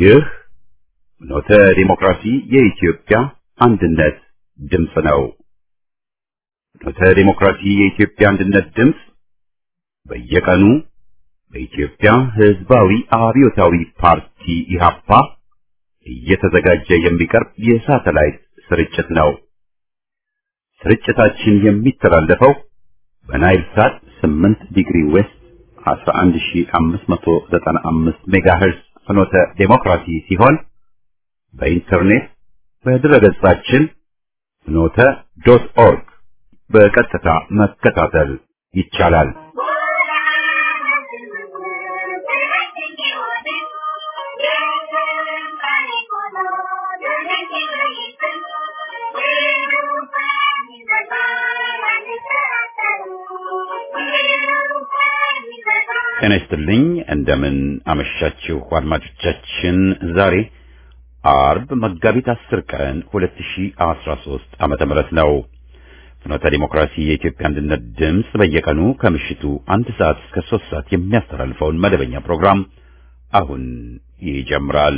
ይህ ኖተ ዲሞክራሲ የኢትዮጵያ አንድነት ድምፅ ነው። ኖተ ዲሞክራሲ የኢትዮጵያ አንድነት ድምፅ በየቀኑ በኢትዮጵያ ሕዝባዊ አብዮታዊ ፓርቲ ኢህአፓ እየተዘጋጀ የሚቀርብ የሳተላይት ስርጭት ነው። ስርጭታችን የሚተላለፈው በናይል ሳት 8 ዲግሪ ዌስት 11595 ሜጋሄርዝ ፍኖተ ዴሞክራሲ ሲሆን በኢንተርኔት በድረገጻችን ፍኖተ ዶት ኦርግ በቀጥታ መከታተል ይቻላል። ጤና ይስጥልኝ። እንደምን አመሻችሁ አድማጮቻችን። ዛሬ አርብ መጋቢት 10 ቀን 2013 ዓመተ ምህረት ነው። ፍኖተ ዲሞክራሲ የኢትዮጵያ አንድነት ድምፅ በየቀኑ ከምሽቱ አንድ ሰዓት እስከ 3 ሰዓት የሚያስተላልፈውን መደበኛ ፕሮግራም አሁን ይጀምራል።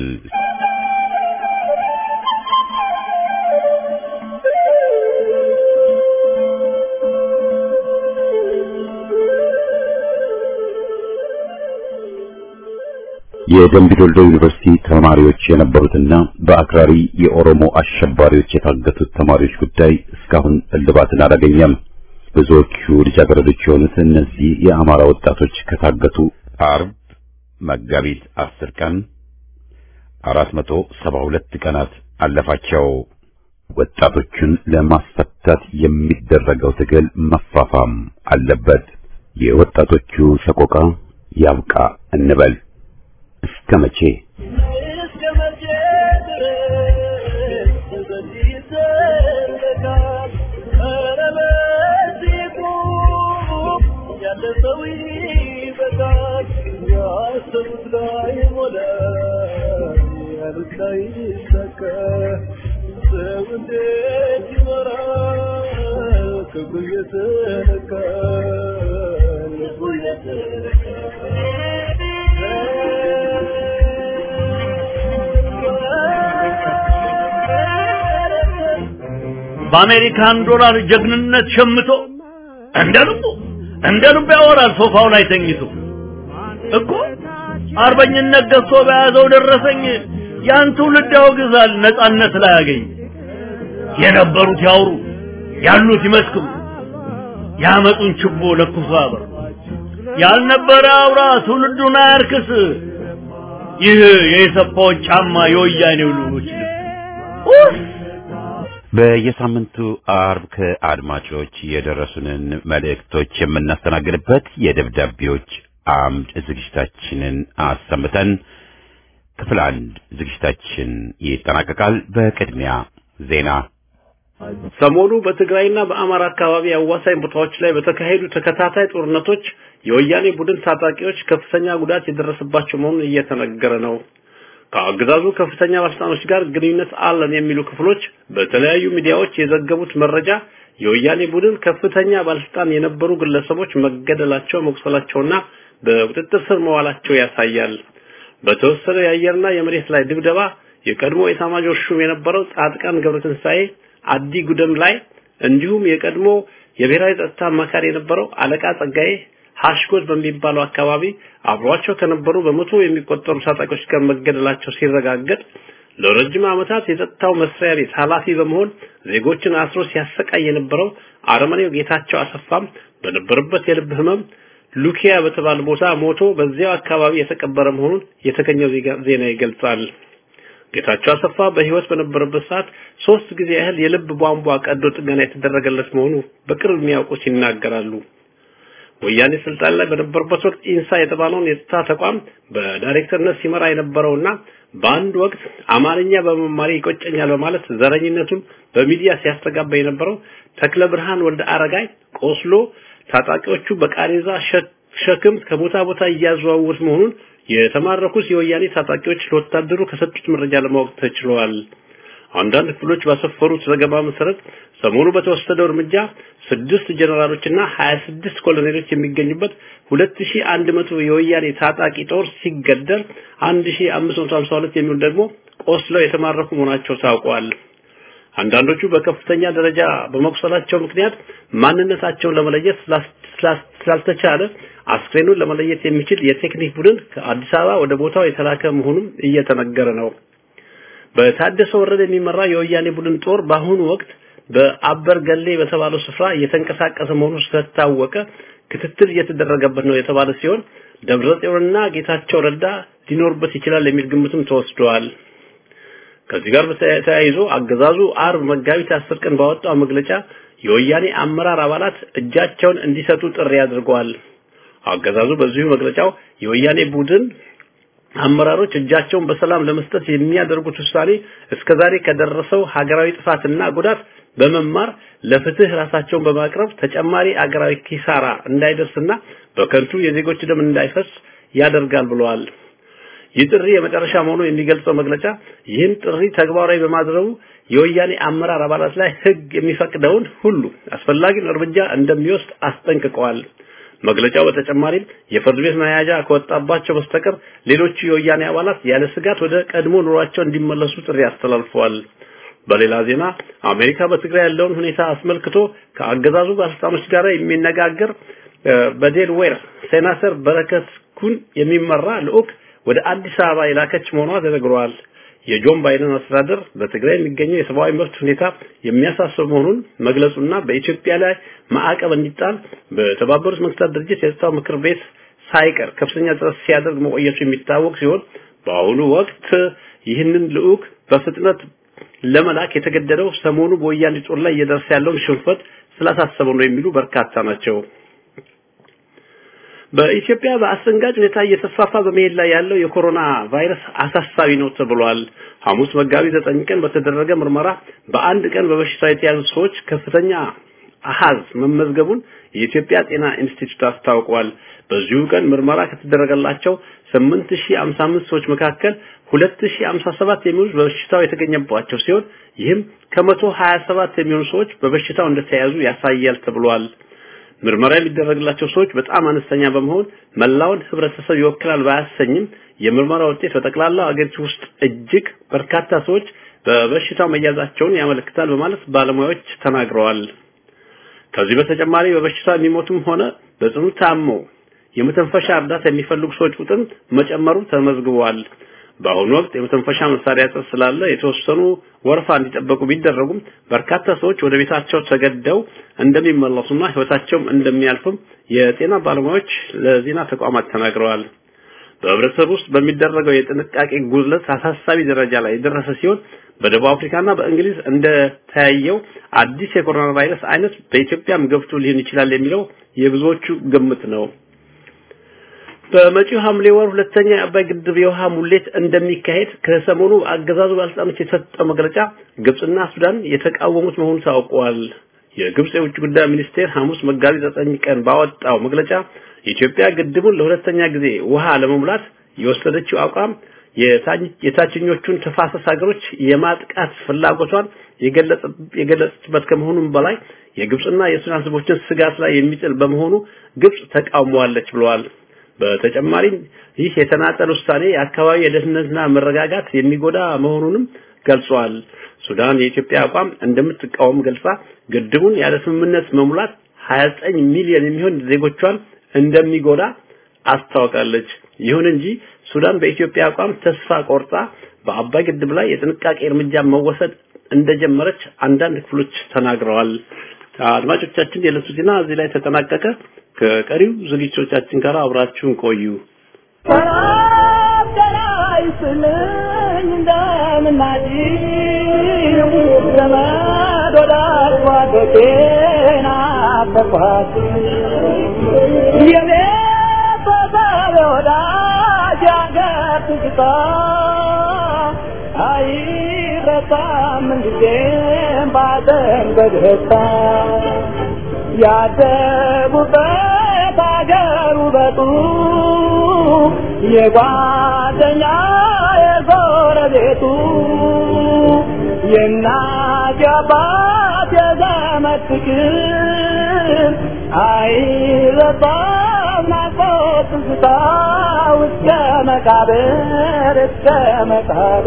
የደምቢዶልዶ ዩኒቨርሲቲ ተማሪዎች የነበሩትና በአክራሪ የኦሮሞ አሸባሪዎች የታገቱት ተማሪዎች ጉዳይ እስካሁን እልባትን አላገኘም። ብዙዎቹ ልጃገረዶች የሆኑት እነዚህ የአማራ ወጣቶች ከታገቱ አርብ መጋቢት አስር ቀን አራት መቶ ሰባ ሁለት ቀናት አለፋቸው። ወጣቶቹን ለማስፈታት የሚደረገው ትግል መፋፋም አለበት። የወጣቶቹ ሰቆቃ ያብቃ እንበል። እስከ መቼ በአሜሪካን ዶላር ጀግንነት ሸምቶ እንደ ልቡ እንደ ልቡ ያወራል ሶፋው ላይ ተኝቶ እኮ አርበኝነት ገዝቶ በያዘው ደረሰኝ ያን ትውልድ ያወግዛል ነጻነት ላይ ያገኝ የነበሩት ያውሩ ያሉት ይመስክሩ ያመጡን ችቦ ለኩሶ ያበር ያልነበረ አውራ ትውልዱን አያርክስ ይህ የኢሰፓዎች ጫማ የወያኔው ልጆች ልብስ በየሳምንቱ አርብ ከአድማጮች የደረሱንን መልእክቶች የምናስተናግድበት የደብዳቤዎች አምድ ዝግጅታችንን አሰምተን ክፍል አንድ ዝግጅታችን ይጠናቀቃል። በቅድሚያ ዜና። ሰሞኑ በትግራይና በአማራ አካባቢ አዋሳኝ ቦታዎች ላይ በተካሄዱ ተከታታይ ጦርነቶች የወያኔ ቡድን ታጣቂዎች ከፍተኛ ጉዳት የደረሰባቸው መሆኑን እየተነገረ ነው። ከአገዛዙ ከፍተኛ ባለስልጣኖች ጋር ግንኙነት አለን የሚሉ ክፍሎች በተለያዩ ሚዲያዎች የዘገቡት መረጃ የወያኔ ቡድን ከፍተኛ ባለስልጣን የነበሩ ግለሰቦች መገደላቸው፣ መቁሰላቸውና በቁጥጥር ስር መዋላቸው ያሳያል። በተወሰነ የአየርና የመሬት ላይ ድብደባ የቀድሞ ኤታማዦር ሹም የነበረው ጻድቃን ገብረትንሳኤ አዲ ጉደም ላይ እንዲሁም የቀድሞ የብሔራዊ ጸጥታ አማካሪ የነበረው አለቃ ጸጋዬ ሀሽጎድ በሚባለው አካባቢ አብሯቸው ከነበሩ በመቶ የሚቆጠሩ ታጣቂዎች ጋር መገደላቸው ሲረጋገጥ ለረጅም ዓመታት የጸጥታው መስሪያ ቤት ኃላፊ በመሆን ዜጎችን አስሮ ሲያሰቃይ የነበረው አረመኔው ጌታቸው አሰፋም በነበረበት የልብ ህመም ሉኪያ በተባለ ቦታ ሞቶ በዚያው አካባቢ የተቀበረ መሆኑን የተገኘው ዜና ይገልጻል። ጌታቸው አሰፋ በህይወት በነበረበት ሰዓት ሶስት ጊዜ ያህል የልብ ቧንቧ ቀዶ ጥገና የተደረገለት መሆኑ በቅርብ የሚያውቁት ይናገራሉ። ወያኔ ስልጣን ላይ በነበረበት ወቅት ኢንሳ የተባለውን የጸጥታ ተቋም በዳይሬክተርነት ሲመራ የነበረውና በአንድ ወቅት አማርኛ በመማሪ ይቆጨኛል በማለት ዘረኝነቱን በሚዲያ ሲያስተጋባ የነበረው ተክለ ብርሃን ወልደ አረጋይ ቆስሎ ታጣቂዎቹ በቃሬዛ ሸክም ከቦታ ቦታ እያዘዋወሩት መሆኑን የተማረኩት የወያኔ ታጣቂዎች ለወታደሩ ከሰጡት መረጃ ለማወቅ ተችሏል። አንዳንድ ክፍሎች ባሰፈሩት ዘገባ መሰረት ሰሞኑ በተወሰደው እርምጃ ስድስት ጀነራሎችና 26 ኮሎኔሎች የሚገኙበት 2100 የወያኔ ታጣቂ ጦር ሲገደል 1552 የሚሆኑ ደግሞ ቆስለው የተማረኩ መሆናቸው ታውቋል። አንዳንዶቹ በከፍተኛ ደረጃ በመቁሰላቸው ምክንያት ማንነታቸውን ለመለየት ስላልተቻለ አስክሬኑን ለመለየት የሚችል የቴክኒክ ቡድን ከአዲስ አበባ ወደ ቦታው የተላከ መሆኑን እየተነገረ ነው። በታደሰ ወረደ የሚመራ የወያኔ ቡድን ጦር በአሁኑ ወቅት በአበር ገሌ በተባለው ስፍራ እየተንቀሳቀሰ መሆኑ ስለታወቀ ክትትል እየተደረገበት ነው የተባለ ሲሆን ደብረጽዮንና ጌታቸው ረዳ ሊኖርበት ይችላል የሚል ግምትም ተወስደዋል። ከዚህ ጋር ተያይዞ አገዛዙ አርብ መጋቢት አስር ቀን ባወጣው መግለጫ የወያኔ አመራር አባላት እጃቸውን እንዲሰጡ ጥሪ አድርገዋል። አገዛዙ በዚሁ መግለጫው የወያኔ ቡድን አመራሮች እጃቸውን በሰላም ለመስጠት የሚያደርጉት ውሳኔ እስከዛሬ ከደረሰው ሀገራዊ ጥፋትና ጉዳት በመማር ለፍትህ ራሳቸውን በማቅረብ ተጨማሪ አገራዊ ኪሳራ እንዳይደርስና በከንቱ የዜጎች ደም እንዳይፈስ ያደርጋል ብለዋል። ይህ ጥሪ የመጨረሻ መሆኑ የሚገልጸው መግለጫ ይህን ጥሪ ተግባራዊ በማድረጉ የወያኔ አመራር አባላት ላይ ህግ የሚፈቅደውን ሁሉ አስፈላጊውን እርምጃ እንደሚወስድ አስጠንቅቀዋል። መግለጫው በተጨማሪም የፍርድ ቤት መያዣ ከወጣባቸው በስተቀር ሌሎቹ የወያኔ አባላት ያለ ስጋት ወደ ቀድሞ ኑሯቸው እንዲመለሱ ጥሪ አስተላልፈዋል። በሌላ ዜና አሜሪካ በትግራይ ያለውን ሁኔታ አስመልክቶ ከአገዛዙ ባለስልጣኖች ጋር የሚነጋገር በዴልዌር ሴናተር በረከት ኩን የሚመራ ልዑክ ወደ አዲስ አበባ የላከች መሆኗ ተነግሯል። የጆን ባይደን አስተዳደር በትግራይ የሚገኘው የሰብአዊ መብት ሁኔታ የሚያሳስብ መሆኑን መግለጹና በኢትዮጵያ ላይ ማዕቀብ እንዲጣል በተባበሩት መንግስታት ድርጅት የጸጥታው ምክር ቤት ሳይቀር ከፍተኛ ጥረት ሲያደርግ መቆየቱ የሚታወቅ ሲሆን በአሁኑ ወቅት ይህንን ልዑክ በፍጥነት ለመላክ የተገደደው ሰሞኑ በወያኔ ጦር ላይ እየደረሰ ያለውን ሽንፈት ስላሳሰበው ነው የሚሉ በርካታ ናቸው። በኢትዮጵያ በአስደንጋጭ ሁኔታ እየተስፋፋ በመሄድ ላይ ያለው የኮሮና ቫይረስ አሳሳቢ ነው ተብሏል። ሐሙስ መጋቢት ዘጠኝ ቀን በተደረገ ምርመራ በአንድ ቀን በበሽታው የተያዙ ሰዎች ከፍተኛ አሃዝ መመዝገቡን የኢትዮጵያ ጤና ኢንስቲትዩት አስታውቋል። በዚሁ ቀን ምርመራ ከተደረገላቸው 8055 ሰዎች መካከል 2057 የሚሆኑት በበሽታው የተገኘባቸው ሲሆን ይህም ከ127 የሚሆኑ ሰዎች በበሽታው እንደተያዙ ያሳያል ተብሏል። ምርመራ የሚደረግላቸው ሰዎች በጣም አነስተኛ በመሆን መላውን ህብረተሰብ ይወክላል ባያሰኝም የምርመራ ውጤት በጠቅላላው አገሪቱ ውስጥ እጅግ በርካታ ሰዎች በበሽታው መያዛቸውን ያመለክታል በማለት ባለሙያዎች ተናግረዋል። ከዚህ በተጨማሪ በበሽታው የሚሞቱም ሆነ በጽኑ ታመው የመተንፈሻ እርዳታ የሚፈልጉ ሰዎች ቁጥር መጨመሩ ተመዝግቧል። በአሁኑ ወቅት የመተንፈሻ መሳሪያ እጥረት ስላለ የተወሰኑ ወረፋ እንዲጠበቁ ቢደረጉም በርካታ ሰዎች ወደ ቤታቸው ተገደው እንደሚመለሱና ህይወታቸውም እንደሚያልፍም የጤና ባለሙያዎች ለዜና ተቋማት ተናግረዋል። በህብረተሰብ ውስጥ በሚደረገው የጥንቃቄ ጉድለት አሳሳቢ ደረጃ ላይ የደረሰ ሲሆን በደቡብ አፍሪካና በእንግሊዝ እንደተያየው አዲስ የኮሮና ቫይረስ አይነት በኢትዮጵያም ገብቶ ሊሆን ይችላል የሚለው የብዙዎቹ ግምት ነው። በመጪው ሐምሌ ወር ሁለተኛ የአባይ ግድብ የውሃ ሙሌት እንደሚካሄድ ከሰሞኑ አገዛዙ ባለስልጣኖች የተሰጠው መግለጫ ግብጽና ሱዳን የተቃወሙት መሆኑ ታውቋል። የግብጽ የውጭ ጉዳይ ሚኒስቴር ሐሙስ መጋቢት ዘጠኝ ቀን ባወጣው መግለጫ ኢትዮጵያ ግድቡን ለሁለተኛ ጊዜ ውሃ ለመሙላት የወሰደችው አቋም የታችኞቹን ተፋሰስ ሀገሮች የማጥቃት ፍላጎቷን የገለጸችበት ከመሆኑም በላይ የግብጽና የሱዳን ህዝቦችን ስጋት ላይ የሚጥል በመሆኑ ግብጽ ተቃውሟለች ብለዋል። በተጨማሪም ይህ የተናጠል ውሳኔ የአካባቢ የደህንነትና መረጋጋት የሚጎዳ መሆኑንም ገልጿል። ሱዳን የኢትዮጵያ አቋም እንደምትቃወም ገልጻ ግድቡን ያለ ስምምነት መሙላት 29 ሚሊዮን የሚሆን ዜጎቿን እንደሚጎዳ አስታውቃለች። ይሁን እንጂ ሱዳን በኢትዮጵያ አቋም ተስፋ ቆርጣ በአባይ ግድብ ላይ የጥንቃቄ እርምጃ መወሰድ እንደጀመረች አንዳንድ ክፍሎች ተናግረዋል። አድማጮቻችን የዕለቱ ዜና እዚህ ላይ ተጠናቀቀ። ከቀሪው ዝግጅቶቻችን ጋር አብራችሁን ቆዩ። አይረሳም እንጊዜም ባዘን በደስታ ያደጉበት አገር ውበቱ የጓደኛ የጎረቤቱ የእናት የአባት የዘመድ ፍቅር አይረሳም ናፍቆት ትዝታ እስከ መቃብር እስከ መቃብር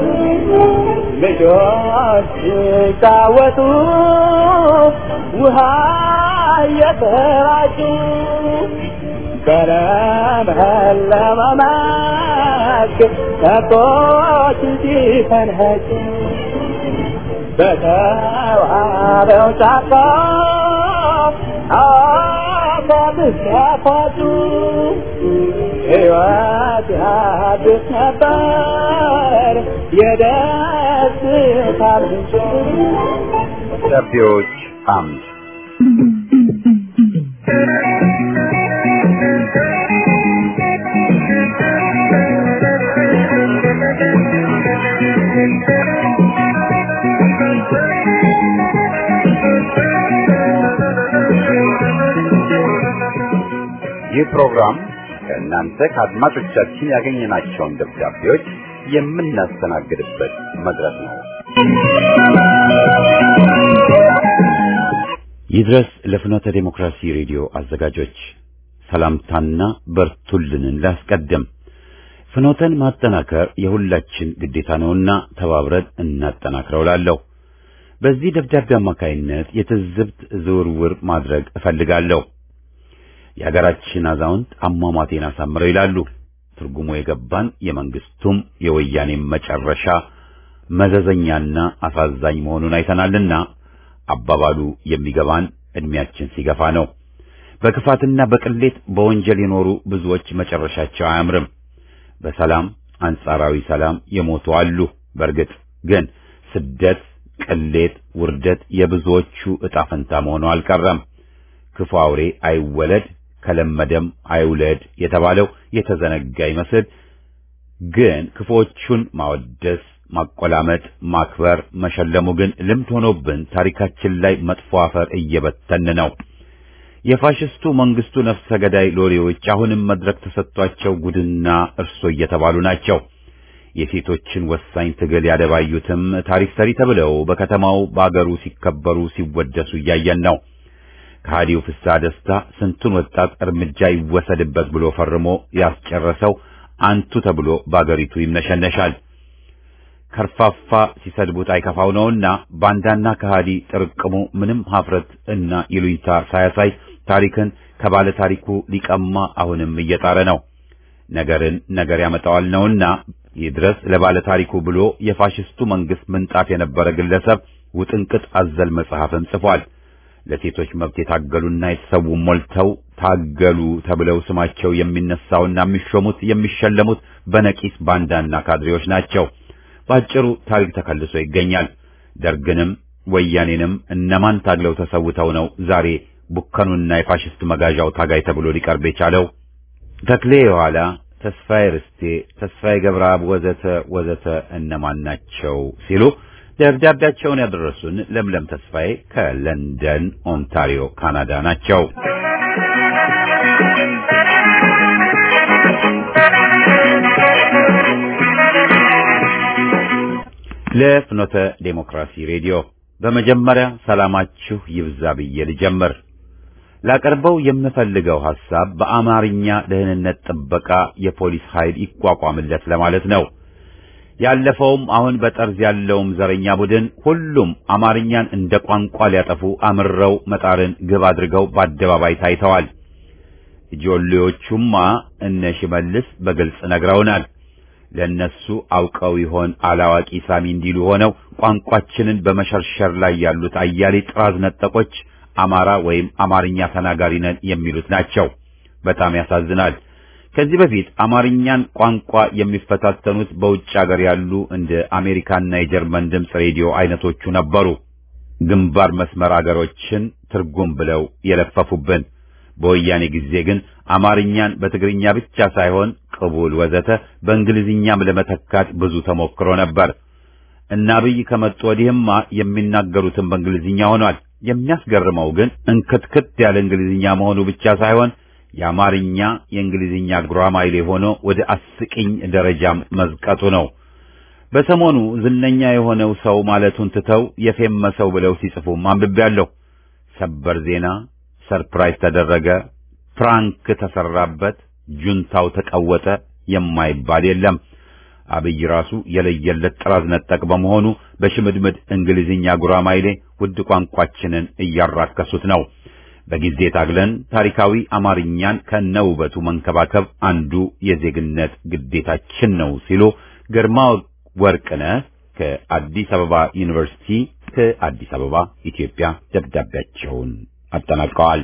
ልጆች ሲጫወቱ ውሃ እየተራጩ በለመለመ መስክ ከብቶች ሲፈንጩ በተዋበው ጫካ አባብስ ያፋጩ ሕይወት ያድስ ነበር የደስታ ምንጭ ደብዳቤዎች አምድ ይህ ፕሮግራም ከእናንተ ከአድማጮቻችን ያገኘናቸውን ደብዳቤዎች የምናስተናግድበት መድረክ ነው። ይድረስ ለፍኖተ ዴሞክራሲ ሬዲዮ አዘጋጆች ሰላምታና በርቱልንን ላስቀድም። ፍኖተን ማጠናከር የሁላችን ግዴታ ነውና ተባብረን እናጠናክረው ላለሁ። በዚህ ደብዳቤ አማካይነት የትዝብት ዝውውር ማድረግ እፈልጋለሁ። የሀገራችን አዛውንት አሟሟቴን አሳምረው ይላሉ። ትርጉሙ የገባን የመንግስቱም የወያኔም መጨረሻ መዘዘኛና አሳዛኝ መሆኑን አይተናልና አባባሉ የሚገባን እድሜያችን ሲገፋ ነው። በክፋትና በቅሌት በወንጀል የኖሩ ብዙዎች መጨረሻቸው አያምርም። በሰላም አንጻራዊ ሰላም የሞቱ አሉ። በእርግጥ ግን ስደት፣ ቅሌት፣ ውርደት የብዙዎቹ ዕጣ ፈንታ መሆኑ አልቀረም። ክፉ አውሬ አይወለድ ከለመደም አይውለድ የተባለው የተዘነጋ ይመስል ግን ክፉዎቹን ማወደስ፣ ማቆላመጥ፣ ማክበር፣ መሸለሙ ግን ልምድ ሆኖብን ታሪካችን ላይ መጥፎ አፈር እየበተን ነው። የፋሽስቱ መንግስቱ ነፍሰ ገዳይ ሎሌዎች አሁንም መድረክ ተሰጥቷቸው ጉድና እርሶ እየተባሉ ናቸው። የሴቶችን ወሳኝ ትግል ያደባዩትም ታሪክ ሰሪ ተብለው በከተማው በአገሩ ሲከበሩ ሲወደሱ እያየን ነው። ከሃዲው ፍስሐ ደስታ ስንቱን ወጣት እርምጃ ይወሰድበት ብሎ ፈርሞ ያስጨረሰው አንቱ ተብሎ በአገሪቱ ይምነሸነሻል። ከርፋፋ ሲሰድቡት አይከፋው ነውና ባንዳና ከሃዲ ጥርቅሙ ምንም ሀፍረት እና ይሉኝታ ሳያሳይ ታሪክን ከባለ ታሪኩ ሊቀማ አሁንም እየጣረ ነው። ነገርን ነገር ያመጣዋል ነውና ይድረስ ለባለ ታሪኩ ብሎ የፋሽስቱ መንግስት ምንጣፍ የነበረ ግለሰብ ውጥንቅጥ አዘል መጽሐፍን ጽፏል። ለሴቶች መብት የታገሉና የተሰዉ ሞልተው ታገሉ ተብለው ስማቸው የሚነሳውና የሚሾሙት የሚሸለሙት በነቂስ ባንዳና ካድሬዎች ናቸው። ባጭሩ ታሪክ ተከልሶ ይገኛል። ደርግንም ወያኔንም እነማን ታግለው ተሰውተው ነው ዛሬ ቡከኑና የፋሽስት መጋዣው ታጋይ ተብሎ ሊቀርብ የቻለው? ተክሌ የኋላ ተስፋዬ ርስቴ፣ ተስፋዬ ገብረአብ ወዘተ ወዘተ እነማን ናቸው ሲሉ ደብዳቤያቸውን ያደረሱን ለምለም ተስፋዬ ከለንደን ኦንታሪዮ ካናዳ ናቸው። ለፍኖተ ዴሞክራሲ ሬዲዮ በመጀመሪያ ሰላማችሁ ይብዛ ብዬ ልጀምር። ላቀርበው የምፈልገው ሐሳብ በአማርኛ ደህንነት ጥበቃ የፖሊስ ኃይል ይቋቋምለት ለማለት ነው። ያለፈውም አሁን በጠርዝ ያለውም ዘረኛ ቡድን ሁሉም አማርኛን እንደ ቋንቋ ሊያጠፉ አምረው መጣርን ግብ አድርገው በአደባባይ ታይተዋል። ጆሌዎቹማ እነ ሽመልስ በግልጽ ነግረውናል። ለነሱ አውቀው ይሆን አላዋቂ ሳሚ እንዲሉ ሆነው ቋንቋችንን በመሸርሸር ላይ ያሉት አያሌ ጥራዝ ነጠቆች አማራ ወይም አማርኛ ተናጋሪ ነን የሚሉት ናቸው። በጣም ያሳዝናል። ከዚህ በፊት አማርኛን ቋንቋ የሚፈታተኑት በውጭ ሀገር ያሉ እንደ አሜሪካና የጀርመን ድምፅ ሬዲዮ አይነቶቹ ነበሩ። ግንባር መስመር አገሮችን ትርጉም ብለው የለፈፉብን። በወያኔ ጊዜ ግን አማርኛን በትግርኛ ብቻ ሳይሆን ቅቡል ወዘተ በእንግሊዝኛም ለመተካት ብዙ ተሞክሮ ነበር። እና አብይ ከመጡ ወዲህማ የሚናገሩትን በእንግሊዝኛ ሆኗል። የሚያስገርመው ግን እንክትክት ያለ እንግሊዝኛ መሆኑ ብቻ ሳይሆን የአማርኛ የእንግሊዝኛ ጉራማይሌ ሆኖ ወደ አስቂኝ ደረጃም መዝቀጡ ነው። በሰሞኑ ዝነኛ የሆነው ሰው ማለቱን ትተው የፌመሰው ብለው ሲጽፉም አንብቤያለሁ። ሰበር ዜና፣ ሰርፕራይዝ ተደረገ፣ ፕራንክ ተሰራበት፣ ጁንታው ተቀወጠ የማይባል የለም። አብይ ራሱ የለየለት ጥራዝ ነጠቅ በመሆኑ በሽምድምድ እንግሊዝኛ ጉራማይሌ ውድ ቋንቋችንን እያራከሱት ነው። በጊዜ ታግለን ታሪካዊ አማርኛን ከነውበቱ መንከባከብ አንዱ የዜግነት ግዴታችን ነው ሲሉ ግርማ ወርቅነህ ከአዲስ አበባ ዩኒቨርሲቲ ከአዲስ አበባ ኢትዮጵያ ደብዳቤያቸውን አጠናቀዋል።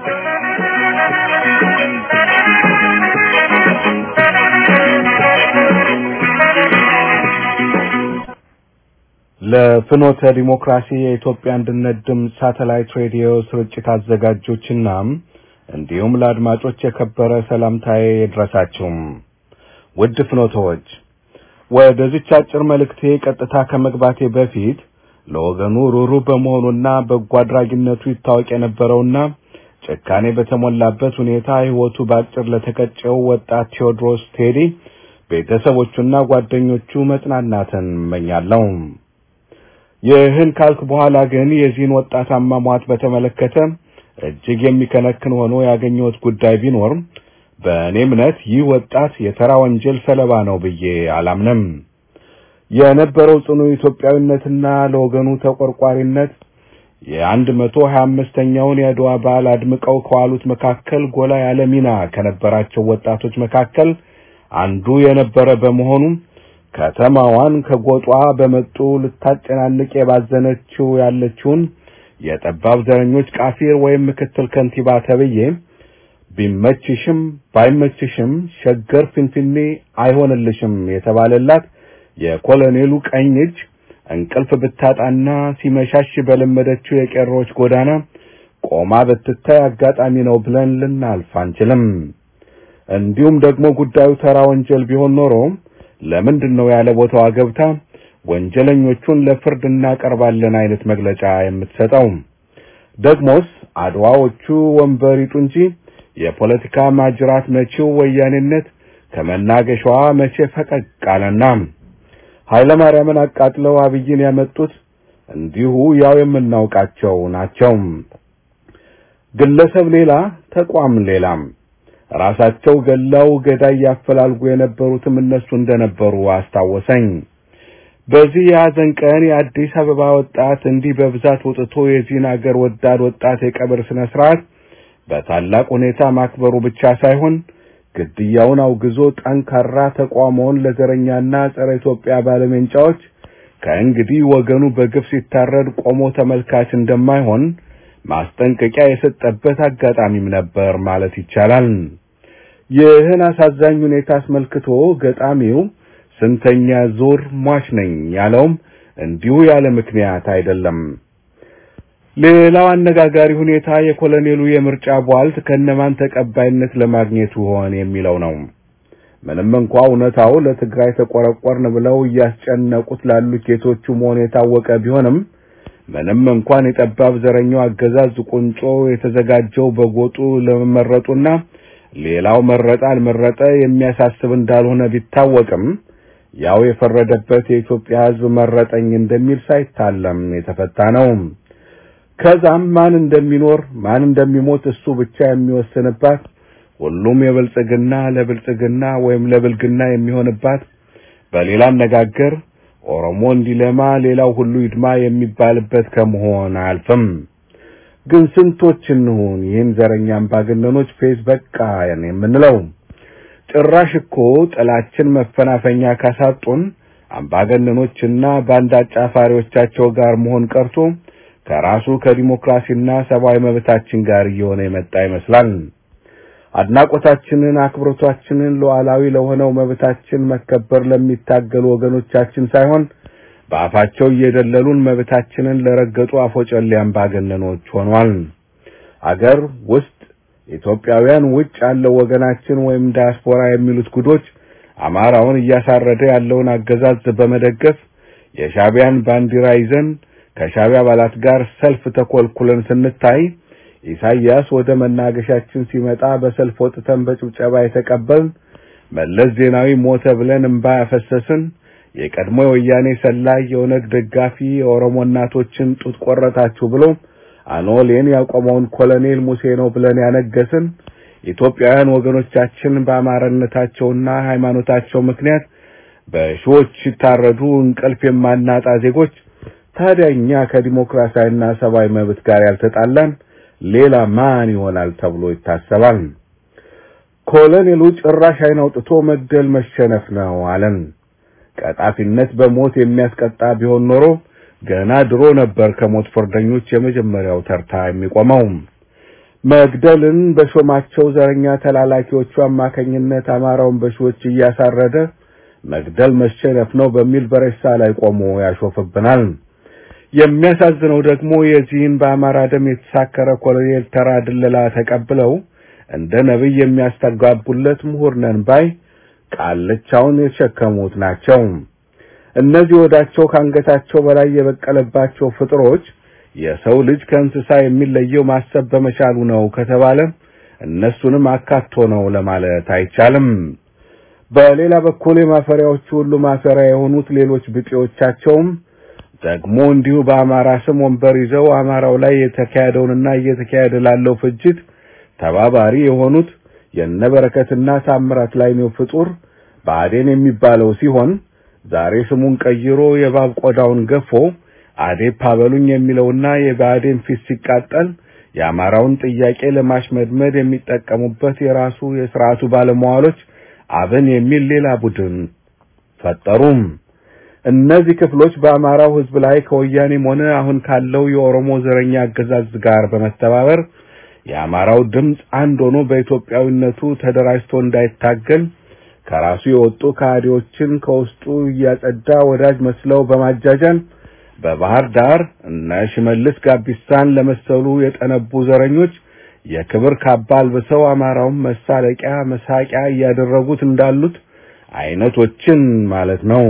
ለፍኖተ ዲሞክራሲ የኢትዮጵያ አንድነት ድምፅ ሳተላይት ሬዲዮ ስርጭት አዘጋጆችና እንዲሁም ለአድማጮች የከበረ ሰላምታዬ ይድረሳችሁም። ውድ ፍኖተዎች ወደዚች አጭር መልእክቴ ቀጥታ ከመግባቴ በፊት ለወገኑ ሩሩ በመሆኑና በጎ አድራጊነቱ ይታወቅ የነበረውና ጭካኔ በተሞላበት ሁኔታ ሕይወቱ በአጭር ለተቀጨው ወጣት ቴዎድሮስ ቴዲ ቤተሰቦቹና ጓደኞቹ መጽናናትን እመኛለሁ። ይህን ካልክ በኋላ ግን የዚህን ወጣት አሟሟት በተመለከተ እጅግ የሚከነክን ሆኖ ያገኘሁት ጉዳይ ቢኖር በእኔ እምነት ይህ ወጣት የተራ ወንጀል ሰለባ ነው ብዬ አላምንም። የነበረው ጽኑ ኢትዮጵያዊነትና ለወገኑ ተቆርቋሪነት የአንድ መቶ ሀያ አምስተኛውን የአድዋ በዓል አድምቀው ከዋሉት መካከል ጎላ ያለ ሚና ከነበራቸው ወጣቶች መካከል አንዱ የነበረ በመሆኑ ከተማዋን ከጎጧ በመጡ ልታጨናንቅ የባዘነችው ያለችውን የጠባብ ዘረኞች ቃፊር ወይም ምክትል ከንቲባ ተብዬ ቢመችሽም ባይመችሽም ሸገር ፊንፊኔ አይሆንልሽም የተባለላት የኮሎኔሉ ቀኝ እጅ እንቅልፍ ብታጣና ሲመሻሽ በለመደችው የቄሮች ጎዳና ቆማ ብትታይ አጋጣሚ ነው ብለን ልናልፍ አንችልም። እንዲሁም ደግሞ ጉዳዩ ተራ ወንጀል ቢሆን ኖሮ ለምንድን ነው ያለ ቦታዋ ገብታ ወንጀለኞቹን ለፍርድ እናቀርባለን አይነት መግለጫ የምትሰጠው? ደግሞስ አድዋዎቹ ወንበር ይጡ እንጂ የፖለቲካ ማጅራት መቺው ወያኔነት ከመናገሻዋ መቼ ፈቀቅ አለና ኃይለ ማርያምን አቃጥለው አብይን ያመጡት እንዲሁ ያው የምናውቃቸው ናቸው። ግለሰብ ሌላ፣ ተቋም ሌላም። ራሳቸው ገላው ገዳይ ያፈላልጉ የነበሩትም እነሱ እንደነበሩ አስታወሰኝ። በዚህ የሐዘን ቀን የአዲስ አበባ ወጣት እንዲህ በብዛት ወጥቶ የዚህን አገር ወዳድ ወጣት የቀብር ስነ ስርዓት በታላቅ ሁኔታ ማክበሩ ብቻ ሳይሆን ግድያውን አውግዞ ጠንካራ ተቋሞውን ለዘረኛና ጸረ ኢትዮጵያ ባለሜንጫዎች ከእንግዲህ ወገኑ በግፍ ሲታረድ ቆሞ ተመልካች እንደማይሆን ማስጠንቀቂያ የሰጠበት አጋጣሚም ነበር ማለት ይቻላል። ይህን አሳዛኝ ሁኔታ አስመልክቶ ገጣሚው ስንተኛ ዙር ሟች ነኝ ያለውም እንዲሁ ያለ ምክንያት አይደለም። ሌላው አነጋጋሪ ሁኔታ የኮሎኔሉ የምርጫ ቧልት ከነማን ተቀባይነት ለማግኘት ይሆን የሚለው ነው። ምንም እንኳ እውነታው ለትግራይ ተቆረቆርን ብለው እያስጨነቁት ላሉ ጌቶቹ መሆኑ የታወቀ ቢሆንም ምንም እንኳን የጠባብ ዘረኛው አገዛዝ ቁንጮ የተዘጋጀው በጎጡ ለመመረጡና ሌላው መረጠ አልመረጠ የሚያሳስብ እንዳልሆነ ቢታወቅም ያው የፈረደበት የኢትዮጵያ ሕዝብ መረጠኝ እንደሚል ሳይታለም የተፈታ ነው። ከዛም ማን እንደሚኖር ማን እንደሚሞት እሱ ብቻ የሚወስንባት ሁሉም የብልጽግና ለብልጽግና ወይም ለብልግና የሚሆንባት በሌላ አነጋገር ኦሮሞ እንዲለማ ሌላው ሁሉ ይድማ የሚባልበት ከመሆን አያልፍም። ግን ስንቶች እንሁን ይህን ዘረኛ አምባገነኖች ፌዝ በቃ የምንለው? ጭራሽ እኮ ጥላችን መፈናፈኛ ካሳጡን አምባገነኖችና ባንዳ አጫፋሪዎቻቸው ጋር መሆን ቀርቶ ከራሱ ከዲሞክራሲና ሰብአዊ መብታችን ጋር እየሆነ የመጣ ይመስላል። አድናቆታችንን፣ አክብሮታችንን ሉዓላዊ ለሆነው መብታችን መከበር ለሚታገሉ ወገኖቻችን ሳይሆን በአፋቸው እየደለሉን መብታችንን ለረገጡ አፎጨሌ አምባገነኖች ሆኗል። አገር ውስጥ ኢትዮጵያውያን ውጭ ያለው ወገናችን ወይም ዳያስፖራ የሚሉት ጉዶች አማራውን እያሳረደ ያለውን አገዛዝ በመደገፍ የሻቢያን ባንዲራ ይዘን ከሻቢያ አባላት ጋር ሰልፍ ተኮልኩለን ስንታይ ኢሳይያስ ወደ መናገሻችን ሲመጣ በሰልፍ ወጥተን በጭብጨባ የተቀበልን፣ መለስ ዜናዊ ሞተ ብለን እንባ ያፈሰስን፣ የቀድሞ የወያኔ ሰላይ የኦነግ ደጋፊ የኦሮሞ እናቶችን ጡት ቆረጣችሁ ብሎ አኖሌን ያቆመውን ኮሎኔል ሙሴ ነው ብለን ያነገስን ኢትዮጵያውያን ወገኖቻችን በአማራነታቸውና ሃይማኖታቸው ምክንያት በሺዎች ሲታረዱ እንቅልፍ የማናጣ ዜጎች ታዲያ እኛ ከዲሞክራሲያዊና ሰብአዊ መብት ጋር ያልተጣላን ሌላ ማን ይሆናል ተብሎ ይታሰባል? ኮሎኔሉ ጭራሽ አይን አውጥቶ መግደል መሸነፍ ነው አለን። ቀጣፊነት በሞት የሚያስቀጣ ቢሆን ኖሮ ገና ድሮ ነበር ከሞት ፍርደኞች የመጀመሪያው ተርታ የሚቆመው። መግደልን በሾማቸው ዘረኛ ተላላኪዎቹ አማካኝነት አማራውን በሺዎች እያሳረደ መግደል መሸነፍ ነው በሚል በሬሳ ላይ ቆሞ ያሾፍብናል። የሚያሳዝነው ደግሞ የዚህን በአማራ ደም የተሳከረ ኮሎኔል ተራ ድለላ ተቀብለው እንደ ነብይ የሚያስተጋቡለት ምሁር ነን ባይ ቃልቻውን የተሸከሙት ናቸው። እነዚህ ወዳቸው ካንገታቸው በላይ የበቀለባቸው ፍጥሮች የሰው ልጅ ከእንስሳ የሚለየው ማሰብ በመቻሉ ነው ከተባለ እነሱንም አካቶ ነው ለማለት አይቻልም። በሌላ በኩል የማፈሪያዎቹ ሁሉ ማፈሪያ የሆኑት ሌሎች ብጤዎቻቸውም ደግሞ እንዲሁ በአማራ ስም ወንበር ይዘው አማራው ላይ የተካሄደውንና እየተካሄደ ላለው ፍጅት ተባባሪ የሆኑት የነበረከትና ታምራት ላይ ነው ፍጡር ብአዴን የሚባለው ሲሆን ዛሬ ስሙን ቀይሮ የባብ ቆዳውን ገፎ አዴፓ በሉኝ የሚለውና የብአዴን ፊት ሲቃጠል የአማራውን ጥያቄ ለማሽመድመድ የሚጠቀሙበት የራሱ የስርዓቱ ባለመዋሎች አብን የሚል ሌላ ቡድን ፈጠሩም። እነዚህ ክፍሎች በአማራው ሕዝብ ላይ ከወያኔም ሆነ አሁን ካለው የኦሮሞ ዘረኛ አገዛዝ ጋር በመተባበር የአማራው ድምፅ አንድ ሆኖ በኢትዮጵያዊነቱ ተደራጅቶ እንዳይታገል ከራሱ የወጡ ከሃዲዎችን ከውስጡ እያጸዳ ወዳጅ መስለው በማጃጃል በባህር ዳር እነ ሽመልስ ጋቢሳን ለመሰሉ የጠነቡ ዘረኞች የክብር ካባ አልብሰው አማራውን መሳለቂያ መሳቂያ እያደረጉት እንዳሉት አይነቶችን ማለት ነው።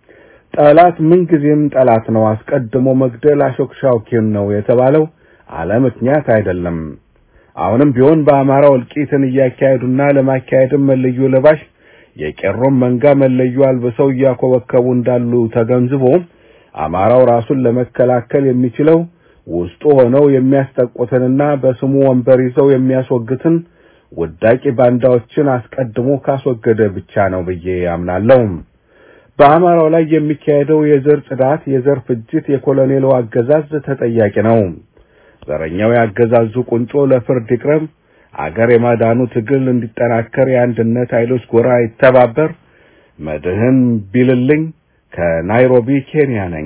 ጠላት ምንጊዜም ጠላት ነው፣ አስቀድሞ መግደል አሾክሻኪን ነው የተባለው አለ ምክንያት አይደለም። አሁንም ቢሆን በአማራው እልቂትን እያካሄዱና ለማካሄድም መለዮ ለባሽ የቄሮም መንጋ መለዮ አልብሰው እያኮበከቡ እንዳሉ ተገንዝቦ አማራው ራሱን ለመከላከል የሚችለው ውስጡ ሆነው የሚያስጠቁትንና በስሙ ወንበር ይዘው የሚያስወግትን ውዳቂ ባንዳዎችን አስቀድሞ ካስወገደ ብቻ ነው ብዬ አምናለሁ። በአማራው ላይ የሚካሄደው የዘር ጽዳት፣ የዘር ፍጅት የኮሎኔሉ አገዛዝ ተጠያቂ ነው። ዘረኛው የአገዛዙ ቁንጮ ለፍርድ ይቅረብ፣ አገር የማዳኑ ትግል እንዲጠናከር የአንድነት ኃይሎች ጎራ ይተባበር። መድህን ቢልልኝ ከናይሮቢ ኬንያ ነኝ።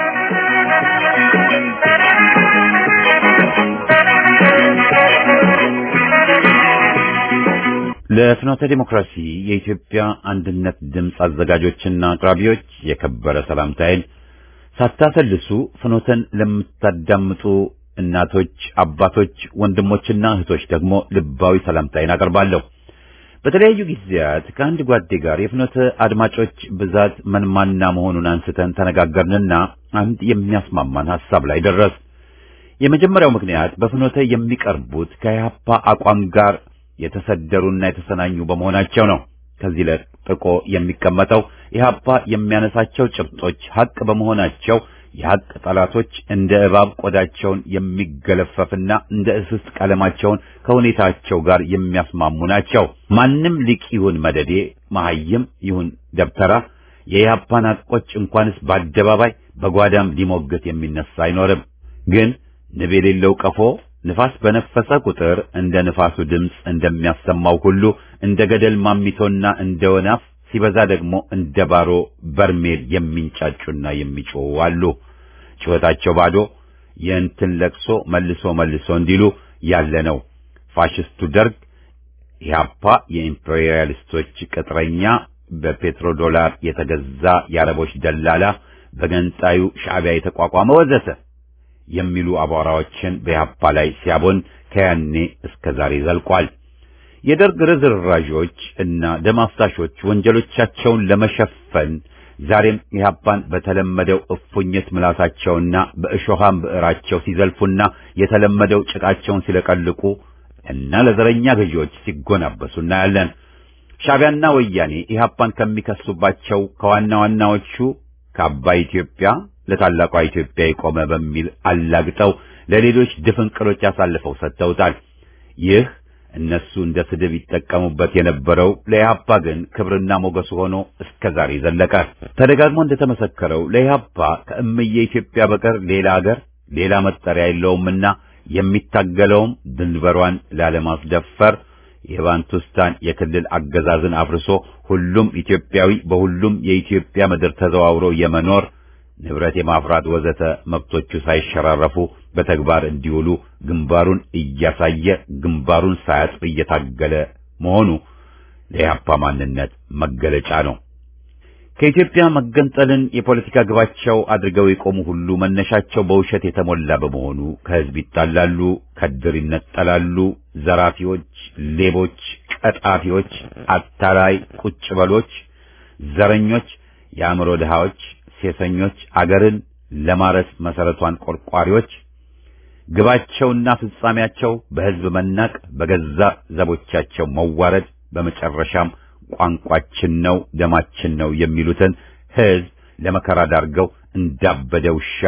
ለፍኖተ ዲሞክራሲ የኢትዮጵያ አንድነት ድምፅ አዘጋጆችና አቅራቢዎች የከበረ ሰላምታዬን ሳታሰልሱ ፍኖተን ለምታዳምጡ እናቶች፣ አባቶች፣ ወንድሞችና እህቶች ደግሞ ልባዊ ሰላምታዬን አቀርባለሁ። በተለያዩ ጊዜያት ከአንድ ጓዴ ጋር የፍኖተ አድማጮች ብዛት መንማና መሆኑን አንስተን ተነጋገርንና አንድ የሚያስማማን ሐሳብ ላይ ደረስ። የመጀመሪያው ምክንያት በፍኖተ የሚቀርቡት ከኢህአፓ አቋም ጋር የተሰደሩና የተሰናኙ በመሆናቸው ነው። ከዚህ ለጥቆ የሚቀመጠው ኢህአፓ የሚያነሳቸው ጭብጦች ሐቅ በመሆናቸው የሐቅ ጠላቶች እንደ እባብ ቆዳቸውን የሚገለፈፍና እንደ እስስት ቀለማቸውን ከሁኔታቸው ጋር የሚያስማሙ ናቸው። ማንም ሊቅ ይሁን መደዴ፣ መሐይም ይሁን ደብተራ የኢህአፓን ሐቆች እንኳንስ በአደባባይ በጓዳም ሊሞግት የሚነሳ አይኖርም። ግን ንብ የሌለው ቀፎ ንፋስ በነፈሰ ቁጥር እንደ ንፋሱ ድምፅ እንደሚያሰማው ሁሉ እንደ ገደል ማሚቶና እንደ ወናፍ ሲበዛ ደግሞ እንደ ባሮ በርሜል የሚንጫጩና የሚጮሁ አሉ። ጩኸታቸው ባዶ የእንትን ለቅሶ መልሶ መልሶ እንዲሉ ያለ ነው። ፋሽስቱ ደርግ ኢህአፓ የኢምፔሪያሊስቶች ቅጥረኛ፣ በፔትሮ ዶላር የተገዛ የአረቦች ደላላ፣ በገንጣዩ ሻዕቢያ የተቋቋመ ወዘተ የሚሉ አቧራዎችን በኢህአፓ ላይ ሲያቦን ከያኔ እስከ ዛሬ ዘልቋል። የደርግ ርዝራዦች እና ደም አፍሳሾች ወንጀሎቻቸውን ለመሸፈን ዛሬም ኢህአፓን በተለመደው እፉኝት ምላሳቸውና በእሾሃም ብዕራቸው ሲዘልፉና የተለመደው ጭቃቸውን ሲለቀልቁ እና ለዘረኛ ገዢዎች ሲጎናበሱ እናያለን። ሻዕቢያና ወያኔ ኢህአፓን ከሚከሱባቸው ከዋና ዋናዎቹ ከአባይ ኢትዮጵያ ለታላቋ ኢትዮጵያ የቆመ በሚል አላግጠው ለሌሎች ድፍንቅሎች አሳልፈው ሰጥተውታል። ይህ እነሱ እንደ ስድብ ይጠቀሙበት የነበረው ለኢህአፓ ግን ክብርና ሞገሱ ሆኖ እስከ ዛሬ ዘለቀ። ተደጋግሞ እንደተመሰከረው ለኢህአፓ ከእምዬ ኢትዮጵያ በቀር ሌላ አገር ሌላ መጠሪያ የለውምና የሚታገለውም ድንበሯን ላለማስደፈር የባንቱስታን የክልል አገዛዝን አፍርሶ ሁሉም ኢትዮጵያዊ በሁሉም የኢትዮጵያ ምድር ተዘዋውሮ የመኖር ንብረት የማፍራት ወዘተ መብቶቹ ሳይሸራረፉ በተግባር እንዲውሉ ግንባሩን እያሳየ ግንባሩን ሳያጥፍ እየታገለ መሆኑ ለኢህአፓ ማንነት መገለጫ ነው። ከኢትዮጵያ መገንጠልን የፖለቲካ ግባቸው አድርገው የቆሙ ሁሉ መነሻቸው በውሸት የተሞላ በመሆኑ ከህዝብ ይጣላሉ፣ ከድር ይነጠላሉ። ዘራፊዎች፣ ሌቦች፣ ቀጣፊዎች፣ አታላይ ቁጭ በሎች፣ ዘረኞች፣ የአእምሮ ድሃዎች፣ ሴሰኞች፣ አገርን ለማረስ መሰረቷን ቆርቋሪዎች ግባቸውና ፍጻሜያቸው በህዝብ መናቅ፣ በገዛ ዘቦቻቸው መዋረድ፣ በመጨረሻም ቋንቋችን ነው ደማችን ነው የሚሉትን ህዝብ ለመከራ ዳርገው እንዳበደ ውሻ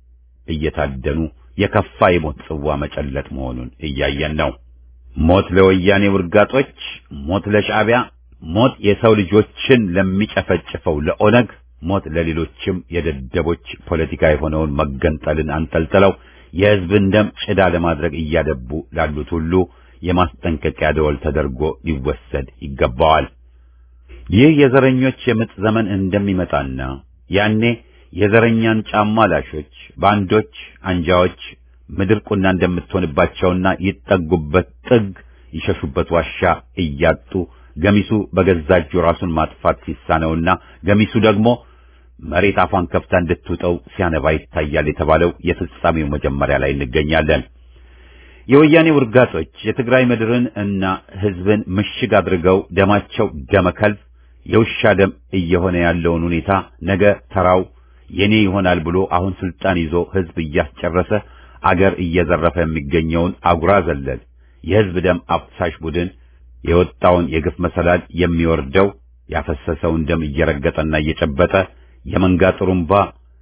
እየታደኑ የከፋ የሞት ጽዋ መጨለጥ መሆኑን እያየን ነው። ሞት ለወያኔ ውርጋጦች፣ ሞት ለሻዕቢያ፣ ሞት የሰው ልጆችን ለሚጨፈጭፈው ለኦነግ፣ ሞት ለሌሎችም የደደቦች ፖለቲካ የሆነውን መገንጠልን አንጠልጥለው የህዝብን ደም ጭዳ ለማድረግ እያደቡ ላሉት ሁሉ የማስጠንቀቂያ ደወል ተደርጎ ሊወሰድ ይገባዋል። ይህ የዘረኞች የምጥ ዘመን እንደሚመጣና ያኔ የዘረኛን ጫማ ላሾች፣ ባንዶች፣ አንጃዎች ምድር ቁና እንደምትሆንባቸውና ይጠጉበት ጥግ ይሸሹበት ዋሻ እያጡ ገሚሱ በገዛ እጁ ራሱን ማጥፋት ሲሳነውና ገሚሱ ደግሞ መሬት አፏን ከፍታ እንድትውጠው ሲያነባ ይታያል የተባለው የፍጻሜው መጀመሪያ ላይ እንገኛለን። የወያኔ ውርጋጦች የትግራይ ምድርን እና ህዝብን ምሽግ አድርገው ደማቸው ደመከልብ የውሻ ደም እየሆነ ያለውን ሁኔታ ነገ ተራው የኔ ይሆናል ብሎ አሁን ስልጣን ይዞ ህዝብ እያስጨረሰ አገር እየዘረፈ የሚገኘውን አጉራ ዘለል የህዝብ ደም አፍሳሽ ቡድን የወጣውን የግፍ መሰላል የሚወርደው ያፈሰሰውን ደም እየረገጠና እየጨበጠ የመንጋ ጥሩምባ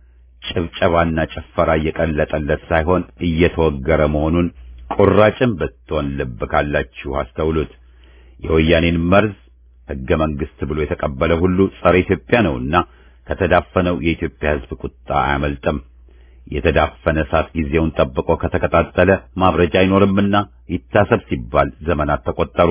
ጭብጨባና ጭፈራ እየቀለጠለት ሳይሆን እየተወገረ መሆኑን ቁራጭም ብትሆን ልብ ካላችሁ አስተውሉት። የወያኔን መርዝ ህገ መንግስት ብሎ የተቀበለ ሁሉ ጸረ ኢትዮጵያ ነውና ከተዳፈነው የኢትዮጵያ ህዝብ ቁጣ አያመልጥም። የተዳፈነ እሳት ጊዜውን ጠብቆ ከተቀጣጠለ ማብረጃ አይኖርምና ይታሰብ ሲባል ዘመናት ተቆጠሩ።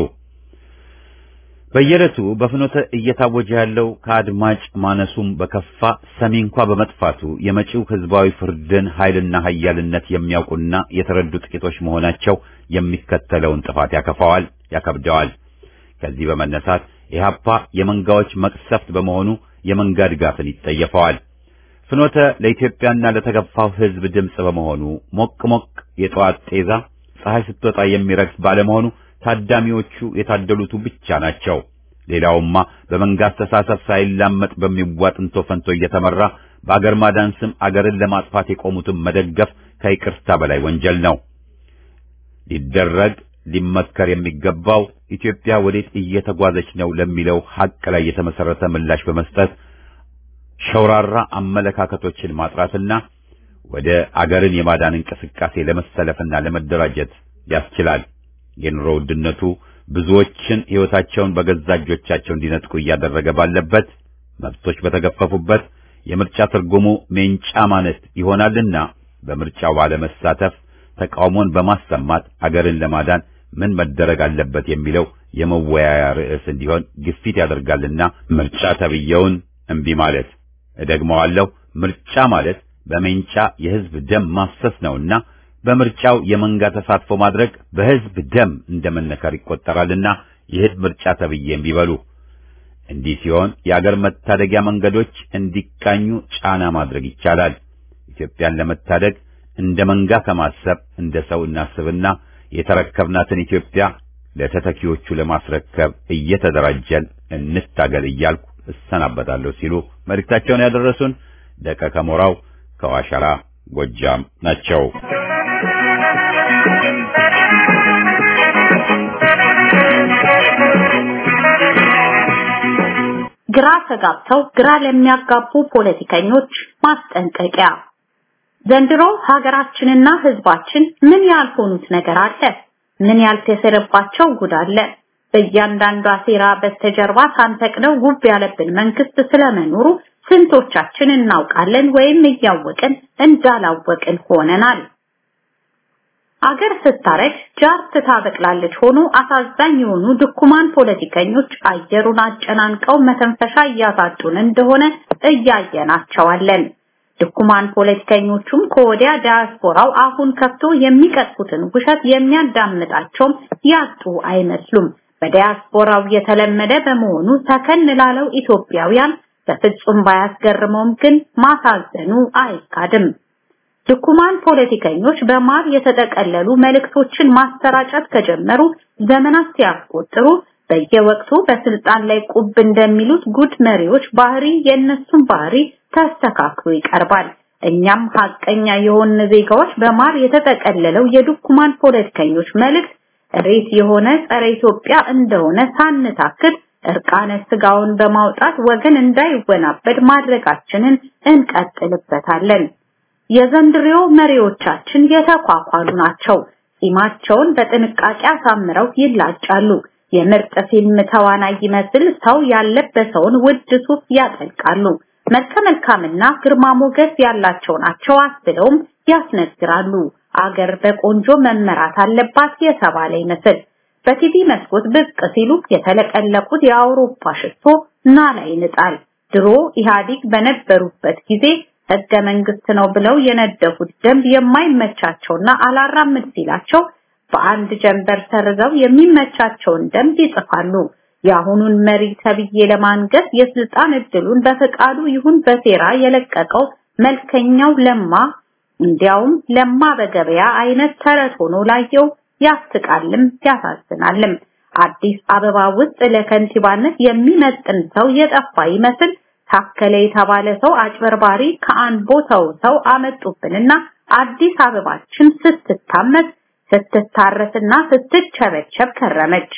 በየዕለቱ በፍኖተ እየታወጀ ያለው ከአድማጭ ማነሱም በከፋ ሰሚ እንኳ በመጥፋቱ የመጪው ህዝባዊ ፍርድን ኃይልና ኃያልነት የሚያውቁና የተረዱ ጥቂቶች መሆናቸው የሚከተለውን ጥፋት ያከፋዋል፣ ያከብደዋል። ከዚህ በመነሳት ኢህአፓ የመንጋዎች መቅሰፍት በመሆኑ የመንጋ ድጋፍን ይጠየፈዋል። ፍኖተ ለኢትዮጵያና ለተገፋው ህዝብ ድምፅ በመሆኑ ሞቅ ሞቅ የጠዋት ጤዛ ፀሐይ ስትወጣ የሚረግፍ ባለመሆኑ ታዳሚዎቹ የታደሉቱ ብቻ ናቸው። ሌላውማ በመንጋ አስተሳሰብ ሳይላመጥ በሚዋጥ እንቶ ፈንቶ እየተመራ በአገር ማዳን ስም አገርን ለማጥፋት የቆሙትን መደገፍ ከይቅርታ በላይ ወንጀል ነው። ሊደረግ ሊመከር የሚገባው ኢትዮጵያ ወዴት እየተጓዘች ነው ለሚለው ሐቅ ላይ የተመሰረተ ምላሽ በመስጠት ሸውራራ አመለካከቶችን ማጥራትና ወደ አገርን የማዳን እንቅስቃሴ ለመሰለፍና ለመደራጀት ያስችላል። የኑሮ ውድነቱ ብዙዎችን ሕይወታቸውን በገዛ እጆቻቸው እንዲነጥቁ እያደረገ ባለበት፣ መብቶች በተገፈፉበት የምርጫ ትርጉሙ ሜንጫ ማለት ይሆናልና በምርጫው ባለመሳተፍ ተቃውሞን በማሰማት አገርን ለማዳን ምን መደረግ አለበት የሚለው የመወያያ ርዕስ እንዲሆን ግፊት ያደርጋልና ምርጫ ተብየውን እምቢ ማለት እደግመዋለሁ። ምርጫ ማለት በሜንጫ የሕዝብ ደም ማፍሰስ ነውና በምርጫው የመንጋ ተሳትፎ ማድረግ በሕዝብ ደም እንደመነከር ይቆጠራልና ይህን ምርጫ ተብዬ እምቢ በሉ። እንዲህ ሲሆን የአገር መታደጊያ መንገዶች እንዲቃኙ ጫና ማድረግ ይቻላል። ኢትዮጵያን ለመታደግ እንደ መንጋ ከማሰብ እንደ ሰው እናስብና የተረከብናትን ኢትዮጵያ ለተተኪዎቹ ለማስረከብ እየተደራጀን እንታገል እያልኩ እሰናበታለሁ ሲሉ መልእክታቸውን ያደረሱን ደቀ ከሞራው ከዋሸራ ጎጃም ናቸው። ግራ ተጋብተው ግራ ለሚያጋቡ ፖለቲከኞች ማስጠንቀቂያ። ዘንድሮ ሀገራችንና ህዝባችን ምን ያልሆኑት ነገር አለ? ምን ያልተሰረባቸው ጉድ አለ? በእያንዳንዷ ሴራ በስተጀርባ ሳንፈቅደው ጉብ ያለብን መንግስት ስለመኖሩ ስንቶቻችን እናውቃለን ወይም እያወቅን እንዳላወቅን ሆነናል። አገር ስታረግ ጃርት ታበቅላለች ሆኖ አሳዛኝ የሆኑ ድኩማን ፖለቲከኞች አየሩን አጨናንቀው መተንፈሻ እያሳጡን እንደሆነ እያየናቸዋለን። ድኩማን ፖለቲከኞቹም ከወዲያ ዲያስፖራው አሁን ከፍቶ የሚቀጥፉትን ውሸት የሚያዳምጣቸውም ያጡ አይመስሉም። በዲያስፖራው የተለመደ በመሆኑ ተከን ላለው ኢትዮጵያውያን በፍጹም ባያስገርመውም ግን ማሳዘኑ አይካድም። ድኩማን ፖለቲከኞች በማር የተጠቀለሉ መልእክቶችን ማሰራጨት ከጀመሩ ዘመናት ሲያስቆጥሩ በየወቅቱ በስልጣን ላይ ቁብ እንደሚሉት ጉድ መሪዎች ባህሪ የእነሱን ባህሪ ተስተካክሎ ይቀርባል። እኛም ሀቀኛ የሆን ዜጋዎች በማር የተጠቀለለው የድኩማን ፖለቲከኞች መልእክት ሬት የሆነ ጸረ ኢትዮጵያ እንደሆነ ሳንታክት እርቃነ ስጋውን በማውጣት ወገን እንዳይወናበድ ማድረጋችንን እንቀጥልበታለን። የዘንድሬው መሪዎቻችን የተኳኳሉ ናቸው። ጺማቸውን በጥንቃቄ አሳምረው ይላጫሉ። የምርጥ ፊልም ተዋናይ ይመስል ሰው ያለበሰውን ውድ ሱፍ ያጠልቃሉ። መልከ መልካምና ግርማ ሞገስ ያላቸው ናቸው አስብለውም ያስነግራሉ። አገር በቆንጆ መመራት አለባት የተባለ ይመስል በቲቪ መስኮት ብቅ ሲሉ የተለቀለቁት የአውሮፓ ሽቶ ናላ ይንጣል። ድሮ ኢህአዲግ በነበሩበት ጊዜ ህገ መንግስት ነው ብለው የነደፉት ደንብ የማይመቻቸውና አላራምድ ሲላቸው በአንድ ጀንበር ሰርዘው የሚመቻቸውን ደንብ ይጽፋሉ። የአሁኑን መሪ ተብዬ ለማንገስ የስልጣን እድሉን በፈቃዱ ይሁን በሴራ የለቀቀው መልከኛው ለማ እንዲያውም ለማ በገበያ አይነት ተረት ሆኖ ላየው ያስቃልም ያሳዝናልም። አዲስ አበባ ውስጥ ለከንቲባነት የሚመጥን ሰው የጠፋ ይመስል ታከለ የተባለ ሰው አጭበርባሪ ከአንቦ ሰው አመጡብንና አዲስ አበባችን ስትታመስ ስትታረስና ስትቸበቸብ ከረመች።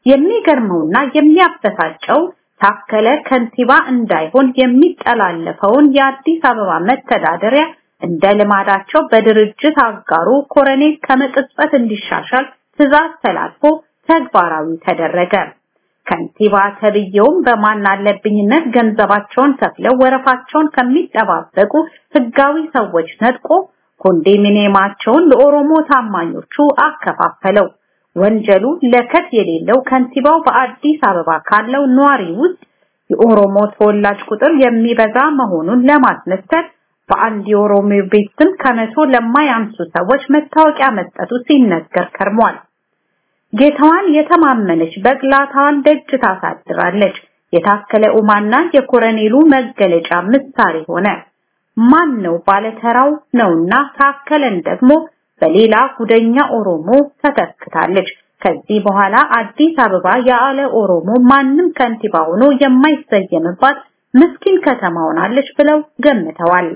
የሚገርመውና የሚያበሳጨው ታከለ ከንቲባ እንዳይሆን የሚጠላለፈውን የአዲስ አበባ መተዳደሪያ እንደ ልማዳቸው በድርጅት አጋሩ ኮረኔል ከመቅጽበት እንዲሻሻል ትዕዛዝ ተላልፎ ተግባራዊ ተደረገ። ከንቲባ ተብዬውም በማን አለብኝነት ገንዘባቸውን ከፍለው ወረፋቸውን ከሚጠባበቁ ህጋዊ ሰዎች ነጥቆ ኮንዶሚኒየማቸውን ለኦሮሞ ታማኞቹ አከፋፈለው። ወንጀሉ ለከት የሌለው ከንቲባው በአዲስ አበባ ካለው ነዋሪ ውስጥ የኦሮሞ ተወላጅ ቁጥር የሚበዛ መሆኑን ለማስመሰል በአንድ የኦሮሞ ቤት ስም ከመቶ ለማያንሱ ሰዎች መታወቂያ መስጠቱ ሲነገር ከርሟል። ጌታዋን የተማመነች በግላታዋን ደጅ ታሳድራለች። የታከለ ኡማና የኮረኔሉ መገለጫ ምሳሌ ሆነ። ማን ነው ባለተራው ነውና ታከለን ደግሞ በሌላ ጉደኛ ኦሮሞ ተተክታለች። ከዚህ በኋላ አዲስ አበባ ያለ ኦሮሞ ማንም ከንቲባ ሆኖ የማይሰየምባት ምስኪን ከተማ ሆናለች ብለው ገምተዋል።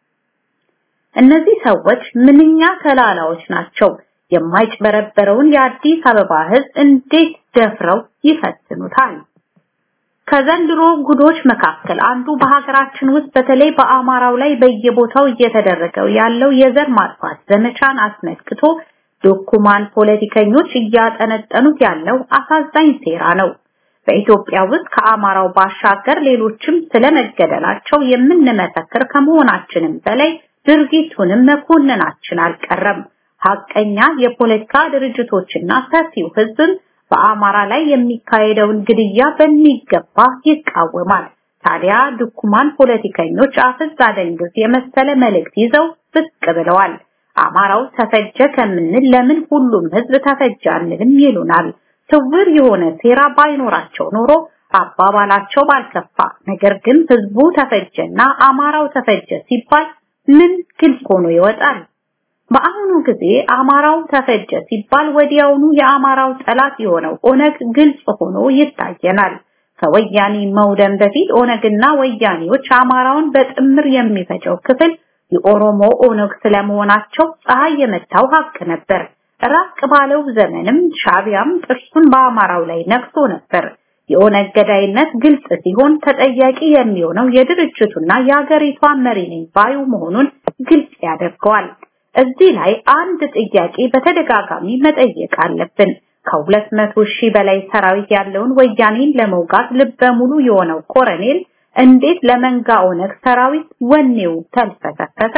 እነዚህ ሰዎች ምንኛ ተላላዎች ናቸው። የማይጭበረበረውን የአዲስ አበባ ሕዝብ እንዴት ደፍረው ይፈትኑታል? ከዘንድሮ ጉዶች መካከል አንዱ በሀገራችን ውስጥ በተለይ በአማራው ላይ በየቦታው እየተደረገው ያለው የዘር ማጥፋት ዘመቻን አስመልክቶ ዶኩማን ፖለቲከኞች እያጠነጠኑት ያለው አሳዛኝ ሴራ ነው። በኢትዮጵያ ውስጥ ከአማራው ባሻገር ሌሎችም ስለመገደላቸው የምንመሰክር ከመሆናችንም በላይ ድርጊቱንም መኮንናችን አልቀረም። ሀቀኛ የፖለቲካ ድርጅቶችና ሰፊው ህዝብም በአማራ ላይ የሚካሄደውን ግድያ በሚገባ ይቃወማል። ታዲያ ድኩማን ፖለቲከኞች አፍዝ አደንግዝ የመሰለ መልእክት ይዘው ብቅ ብለዋል። አማራው ተፈጀ ከምንል ለምን ሁሉም ህዝብ ተፈጀ አንልም ይሉናል። ስውር የሆነ ሴራ ባይኖራቸው ኖሮ አባባላቸው ባልከፋ። ነገር ግን ህዝቡ ተፈጀና አማራው ተፈጀ ሲባል ምን ግልጽ ሆኖ ይወጣል? በአሁኑ ጊዜ አማራው ተፈጀ ሲባል ወዲያውኑ የአማራው ጠላት የሆነው ኦነግ ግልጽ ሆኖ ይታየናል። ከወያኔ መውደም በፊት ኦነግና ወያኔዎች አማራውን በጥምር የሚፈጀው ክፍል የኦሮሞ ኦነግ ስለመሆናቸው ፀሐይ የመታው ሀቅ ነበር። ራቅ ባለው ዘመንም ሻቢያም ጥርሱን በአማራው ላይ ነክሶ ነበር። የኦነግ ገዳይነት ግልጽ ሲሆን ተጠያቂ የሚሆነው የድርጅቱና የሀገሪቷ መሪ ነኝ ባዩ መሆኑን ግልጽ ያደርገዋል። እዚህ ላይ አንድ ጥያቄ በተደጋጋሚ መጠየቅ አለብን። ከሁለት መቶ ሺህ በላይ ሰራዊት ያለውን ወያኔን ለመውጋት ልበ ሙሉ የሆነው ኮረኔል እንዴት ለመንጋ ኦነግ ሰራዊት ወኔው ተልፈሰፈሰ?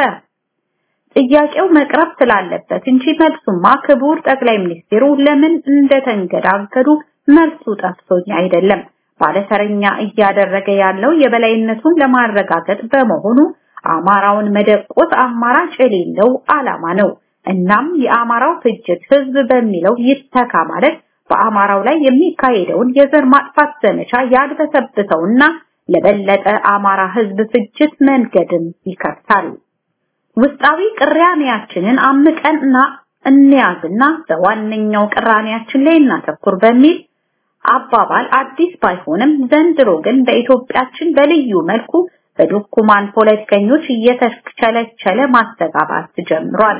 ጥያቄው መቅረብ ስላለበት እንጂ መልሱማ ክቡር ጠቅላይ ሚኒስትሩ ለምን እንደተንገዳገዱ መልሱ ጠፍቶኝ አይደለም። ባለተረኛ እያደረገ ያለው የበላይነቱን ለማረጋገጥ በመሆኑ አማራውን መደቆስ አማራጭ የሌለው ዓላማ ነው። እናም የአማራው ፍጅት ህዝብ በሚለው ይተካ ማለት በአማራው ላይ የሚካሄደውን የዘር ማጥፋት ዘመቻ ያድበሰብሰውና ለበለጠ አማራ ህዝብ ፍጅት መንገድም ይከፍታል። ውስጣዊ ቅራኔያችንን አምቀንና እንያዝና በዋነኛው ቅራኔያችን ላይ እናተኩር በሚል አባባል አዲስ ባይሆንም ዘንድሮ ግን በኢትዮጵያችን በልዩ መልኩ በዶኩማን ፖለቲከኞች እየተቸለቸለ ማስተጋባት ጀምሯል።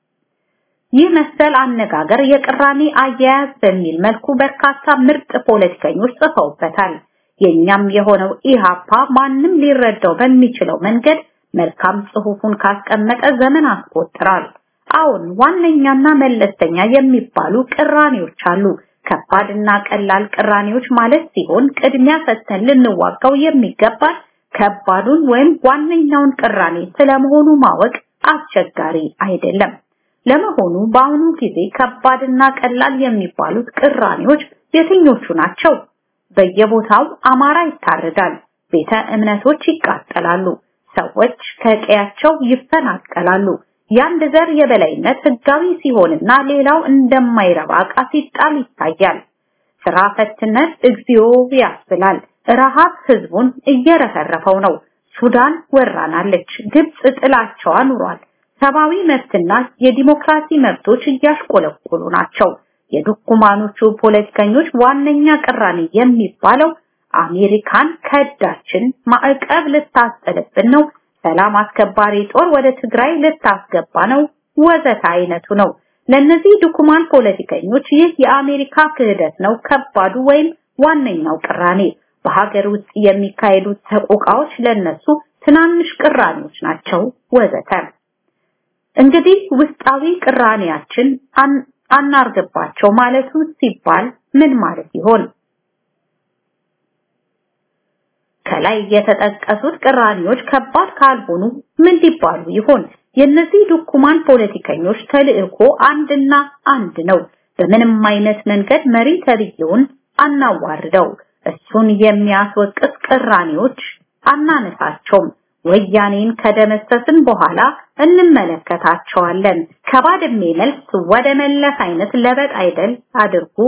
ይህ መሰል አነጋገር የቅራኔ አያያዝ በሚል መልኩ በርካታ ምርጥ ፖለቲከኞች ጽፈውበታል። የኛም የሆነው ኢሃፓ ማንም ሊረዳው በሚችለው መንገድ መልካም ጽሑፉን ካስቀመጠ ዘመን አስቆጥሯል። አሁን ዋነኛና መለስተኛ የሚባሉ ቅራኔዎች አሉ። ከባድና ቀላል ቅራኔዎች ማለት ሲሆን ቅድሚያ ሰጥተን ልንዋጋው የሚገባል ከባዱን ወይም ዋነኛውን ቅራኔ ስለመሆኑ ማወቅ አስቸጋሪ አይደለም። ለመሆኑ በአሁኑ ጊዜ ከባድና ቀላል የሚባሉት ቅራኔዎች የትኞቹ ናቸው? በየቦታው አማራ ይታረዳል፣ ቤተ እምነቶች ይቃጠላሉ፣ ሰዎች ከቀያቸው ይፈናቀላሉ። የአንድ ዘር የበላይነት ህጋዊ ሲሆንና ሌላው እንደማይረባ ዕቃ ሲጣል ይታያል። ስራ ፈትነት እግዚኦ ያስብላል። ረሃብ ህዝቡን እየረፈረፈው ነው። ሱዳን ወራናለች። ግብጽ ጥላቸዋ ኑሯል። ሰብአዊ መብትና የዲሞክራሲ መብቶች እያሽቆለቆሉ ናቸው። የዱኩማኖቹ ፖለቲከኞች ዋነኛ ቅራኔ የሚባለው አሜሪካን ከዳችን፣ ማዕቀብ ልታስጥልብን ነው፣ ሰላም አስከባሪ ጦር ወደ ትግራይ ልታስገባ ነው፣ ወዘተ አይነቱ ነው። ለነዚህ ዱኩማን ፖለቲከኞች ይህ የአሜሪካ ክህደት ነው ከባዱ ወይም ዋነኛው ቅራኔ። በሀገር ውስጥ የሚካሄዱት ሰቆቃዎች ለነሱ ትናንሽ ቅራኔዎች ናቸው ወዘተ። እንግዲህ ውስጣዊ ቅራኔያችን አናርግባቸው ማለቱ ሲባል ምን ማለት ይሆን? ከላይ የተጠቀሱት ቅራኔዎች ከባድ ካልሆኑ ምን ሊባሉ ይሆን? የነዚህ ዱኩማን ፖለቲከኞች ተልዕኮ አንድና አንድ ነው። በምንም አይነት መንገድ መሪ ተብዬውን አናዋርደው። እሱን የሚያስወቅስ ቅራኔዎች አናነሳቸውም። ወያኔን ከደመሰስን በኋላ እንመለከታቸዋለን። ከባድሜ መልስ ወደ መለስ አይነት ለበጥ አይደል አድርጉ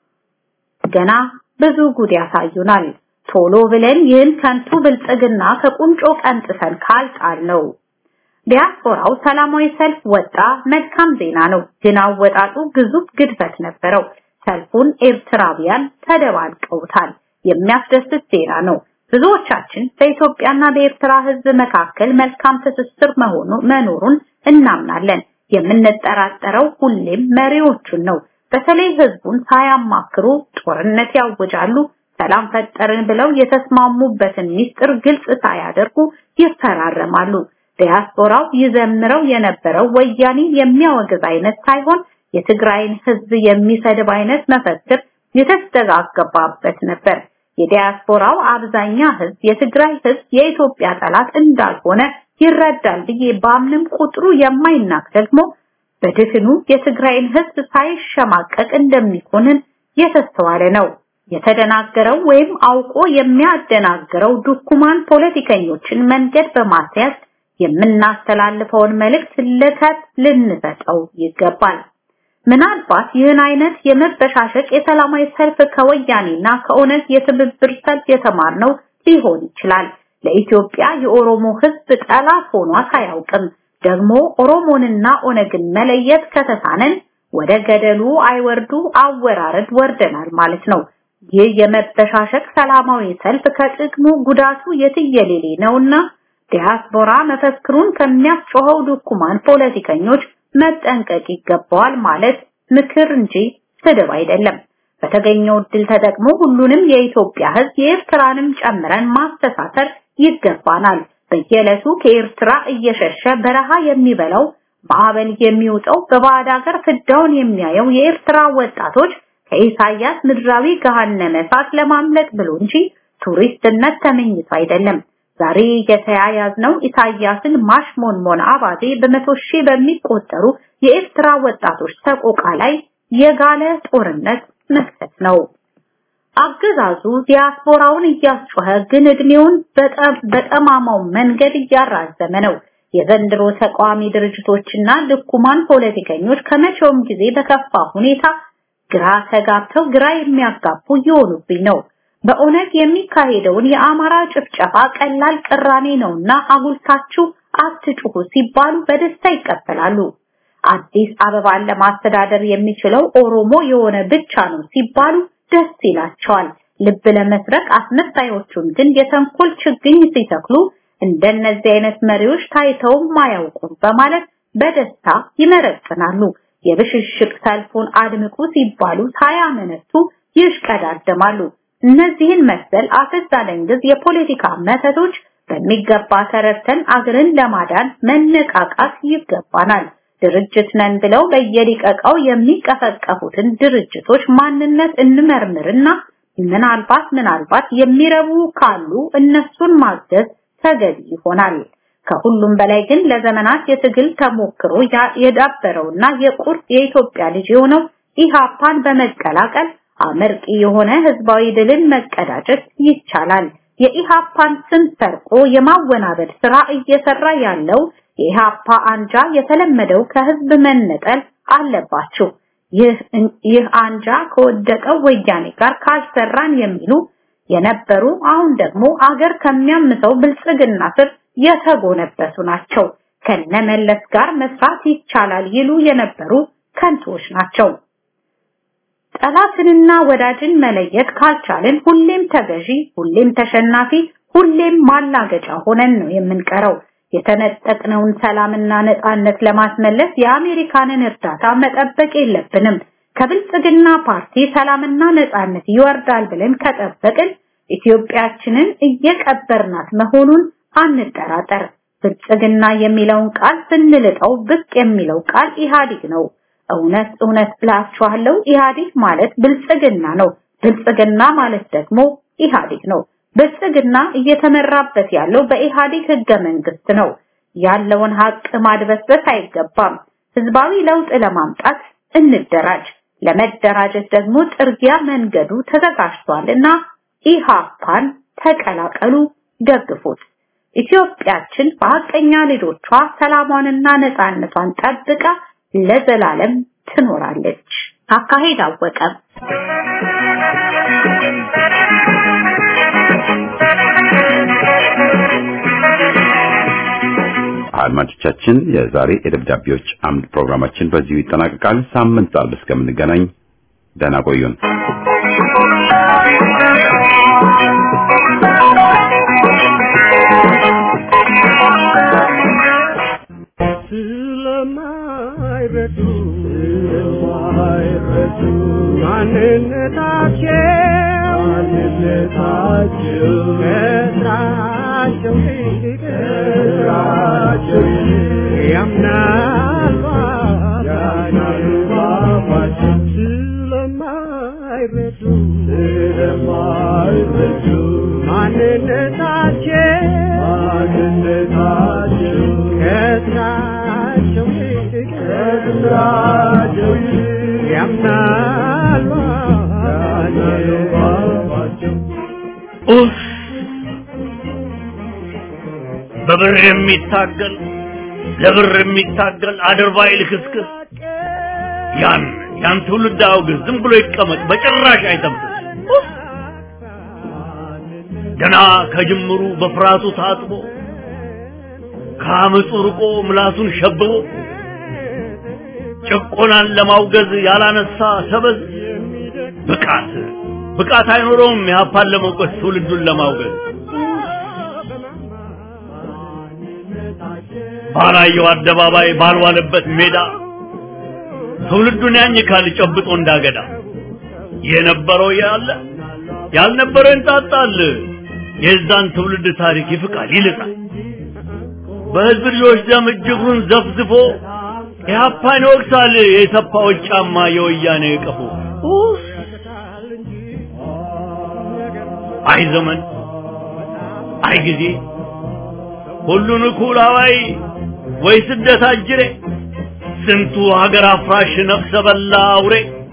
ገና ብዙ ጉድ ያሳዩናል። ቶሎ ብለን ይህን ከንቱ ብልጽግና ከቁንጮ ቀንጥሰን ካልጣል ነው። ዲያስፖራው ሰላማዊ ሰልፍ ወጣ፣ መልካም ዜና ነው። ግን አወጣጡ ግዙፍ ግድፈት ነበረው። ሰልፉን ኤርትራውያን ተደባልቀውታል። የሚያስደስት ዜና ነው። ብዙዎቻችን በኢትዮጵያና በኤርትራ ሕዝብ መካከል መልካም ትስስር መሆኑ መኖሩን እናምናለን። የምንጠራጠረው ሁሌም መሪዎቹን ነው። በተለይ ሕዝቡን ሳያማክሩ ጦርነት ያውጃሉ። ሰላም ፈጠርን ብለው የተስማሙበትን ሚስጥር ግልጽ ሳያደርጉ ይፈራረማሉ። ዲያስፖራው ይዘምረው የነበረው ወያኔን የሚያወግዝ አይነት ሳይሆን የትግራይን ሕዝብ የሚሰድብ አይነት መፈክር የተስተጋገባበት ነበር። የዲያስፖራው አብዛኛ ህዝብ የትግራይ ህዝብ የኢትዮጵያ ጠላት እንዳልሆነ ይረዳል ብዬ ባምንም ቁጥሩ የማይናቅ ደግሞ በድፍኑ የትግራይን ህዝብ ሳይሸማቀቅ እንደሚኮንን የተስተዋለ ነው። የተደናገረው ወይም አውቆ የሚያደናግረው ዱኩማን ፖለቲከኞችን መንገድ በማስያዝ የምናስተላልፈውን መልእክት ልከት ልንሰጠው ይገባል። ምናልባት ይህን አይነት የመበሻሸቅ የሰላማዊ ሰልፍ ከወያኔና ከኦነግ የትብብር ሰልፍ የተማርነው ሊሆን ይችላል። ለኢትዮጵያ የኦሮሞ ህዝብ ጠላት ሆኗት አያውቅም። ደግሞ ኦሮሞንና ኦነግን መለየት ከተሳነን ወደ ገደሉ አይወርዱ አወራረድ ወርደናል ማለት ነው። ይህ የመበሻሸቅ ሰላማዊ ሰልፍ ከጥቅሙ ጉዳቱ የትየሌሌ ነውና ዲያስፖራ መፈክሩን ከሚያስጮኸው ዱኩማን ፖለቲከኞች መጠንቀቅ ይገባዋል ማለት ምክር እንጂ ስድብ አይደለም። በተገኘው እድል ተጠቅሞ ሁሉንም የኢትዮጵያ ሕዝብ የኤርትራንም ጨምረን ማስተሳሰር ይገባናል። በየዕለቱ ከኤርትራ እየሸሸ በረሃ የሚበላው ማዕበል የሚውጠው በባዕድ ሀገር ፍዳውን የሚያየው የኤርትራ ወጣቶች ከኢሳያስ ምድራዊ ገሃነመ እሳት ለማምለጥ ብሎ እንጂ ቱሪስትነት ተመኝቶ አይደለም። ዛሬ የተያያዝነው ኢሳያስን ማሽሞንሞን አባዜ በመቶ ሺህ በሚቆጠሩ የኤርትራ ወጣቶች ሰቆቃ ላይ የጋለ ጦርነት መክፈት ነው። አገዛዙ ዲያስፖራውን እያስጮኸ ግን እድሜውን በጠማማው መንገድ እያራዘመ ነው። የዘንድሮ ተቃዋሚ ድርጅቶችና ልኩማን ፖለቲከኞች ከመቼውም ጊዜ በከፋ ሁኔታ ግራ ተጋብተው ግራ የሚያጋቡ እየሆኑብኝ ነው። በእውነት የሚካሄደውን የአማራ ጭፍጨፋ ቀላል ቅራኔ ነውና አጉልታችሁ አትጩሁ ሲባሉ በደስታ ይቀበላሉ። አዲስ አበባን ለማስተዳደር የሚችለው ኦሮሞ የሆነ ብቻ ነው ሲባሉ ደስ ይላቸዋል። ልብ ለመስረቅ አስመሳዮቹን ግን የተንኮል ችግኝ ሲተክሉ እንደነዚህ አይነት መሪዎች ታይተውም አያውቁም በማለት በደስታ ይመረቅናሉ። የብሽሽቅ ሰልፉን አድምቁ ሲባሉ ሳያመነቱ ይሽቀዳደማሉ። እነዚህን መሰል አፈዛ ደንግዝ የፖለቲካ መተቶች በሚገባ ተረድተን አገርን ለማዳን መነቃቃት ይገባናል። ድርጅት ነን ብለው በየሊቀቃው የሚቀፈቀፉትን ድርጅቶች ማንነት እንመርምርና ምናልባት ምናልባት የሚረቡ ካሉ እነሱን ማገዝ ተገቢ ይሆናል። ከሁሉም በላይ ግን ለዘመናት የትግል ተሞክሮ የዳበረውና የቁርጥ የኢትዮጵያ ልጅ የሆነው ኢሃፓን በመቀላቀል አመርቂ የሆነ ህዝባዊ ድልን መቀዳጀት ይቻላል። የኢሃፓን ስም ሰርቆ የማወናበድ ስራ እየሰራ ያለው የኢሃፓ አንጃ የተለመደው ከህዝብ መነጠል አለባቸው። ይህ ይህ አንጃ ከወደቀው ወያኔ ጋር ካልሰራን የሚሉ የነበሩ አሁን ደግሞ አገር ከሚያምሰው ብልጽግና ስር የተጎነበሱ ናቸው። ከነመለስ ጋር መስራት ይቻላል ይሉ የነበሩ ከንቶች ናቸው። ጠላትንና ወዳጅን መለየት ካልቻልን ሁሌም ተገዢ፣ ሁሌም ተሸናፊ፣ ሁሌም ማላገጫ ሆነን ነው የምንቀረው። የተነጠቅነውን ሰላምና ነጻነት ለማስመለስ የአሜሪካንን እርዳታ መጠበቅ የለብንም። ከብልጽግና ፓርቲ ሰላምና ነጻነት ይወርዳል ብለን ከጠበቅን ኢትዮጵያችንን እየቀበርናት መሆኑን አንጠራጠር። ብልጽግና የሚለውን ቃል ስንልጠው ብቅ የሚለው ቃል ኢህአዲግ ነው። እውነት እውነት ብላችኋለሁ፣ ኢህአዲግ ማለት ብልጽግና ነው። ብልጽግና ማለት ደግሞ ኢህአዲግ ነው። ብልጽግና እየተመራበት ያለው በኢህአዲግ ህገ መንግስት ነው። ያለውን ሀቅ ማድበስበስ አይገባም። ህዝባዊ ለውጥ ለማምጣት እንደራጅ። ለመደራጀት ደግሞ ጥርጊያ መንገዱ ተዘጋጅቷል እና ኢሃፓን ተቀላቀሉ፣ ደግፉት። ኢትዮጵያችን በሀቀኛ ልጆቿ ሰላሟንና ነፃነቷን ጠብቃ ለዘላለም ትኖራለች። አካሄድ አወቀ አድማጮቻችን የዛሬ የደብዳቤዎች አምድ ፕሮግራማችን በዚሁ ይጠናቀቃል። ሳምንት አርብ እስከምንገናኝ ደህና ቆዩን። ስለማይረዱ ስለማይረዱ ማንነታቸው ማንነታቸው ከስራቸው ይልቅ ከስራቸው ያምናል ያምናል ባባቸው ስለማይረዱ ስለማይረዱ ማንነታቸው ማንነታቸው ከስራቸው ይልቅ ከስራቸው ይልቅ ያምናል ባባቸው ኡፍ! በብር የሚታገል ለብር የሚታገል አድርባይ ልክስክስ ያን ያን ትውልድ አውግዝ፣ ዝም ብሎ ይቀመጥ፣ በጭራሽ አይጠብቅ። ኡፍ! ገና ከጅምሩ በፍርሃቱ ታጥቦ ከአመፁ ርቆ ምላሱን ሸብቦ ጭቆናን ለማውገዝ ያላነሳ ሰበዝ ብቃት ብቃት አይኖረውም የሀፓን ለመውቀስ ትውልዱን ለማውገዝ ባላየው አደባባይ ባልዋለበት ሜዳ ትውልዱን ያኝካል ጨብጦ እንዳገዳ የነበረው ያለ ያልነበረው እንጣጣል የዛን ትውልድ ታሪክ ይፍቃል ይልጣል በህዝብ ልጆች ደም እጅጉን ዘፍዝፎ ኢህአፓን ይወቅሳል የሰፋዎች ጫማ የወያኔ ቀፎ ኡፍ! አይ ዘመን አይ ጊዜ ሁሉን እኩል አዋይ ወይ ስደት አጅሬ ስንቱ ሀገር አፍራሽ ነፍሰ በላ አውሬ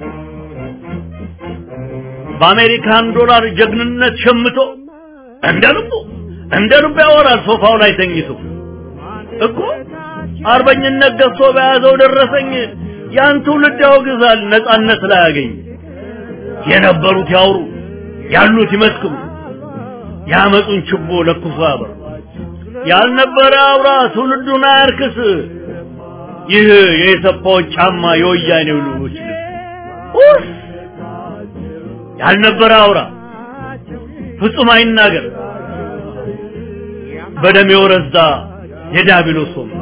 በአሜሪካን ዶላር ጀግንነት ሸምቶ እንደ ልቡ እንደ ልቡ ያወራል ሶፋው ላይ ተኝቶ እኮ አርበኝነት ገዝቶ በያዘው ደረሰኝ ያን ትውልድ ያወግዛል ነጻነት ላይ ያገኝ የነበሩት ያውሩ ያሉት ይመስክሩ ያመጡን ችቦ ለኩሶ ያበሩ ያልነበረ አውራ ትውልዱን አያርክስ ይህ የሰፋዎች ጫማ የወያኔው ልጆች ልብስ ኡፍ! ያልነበረ አውራ ፍጹም አይናገር በደም የወረዛ የዲያብሎስ ወንበር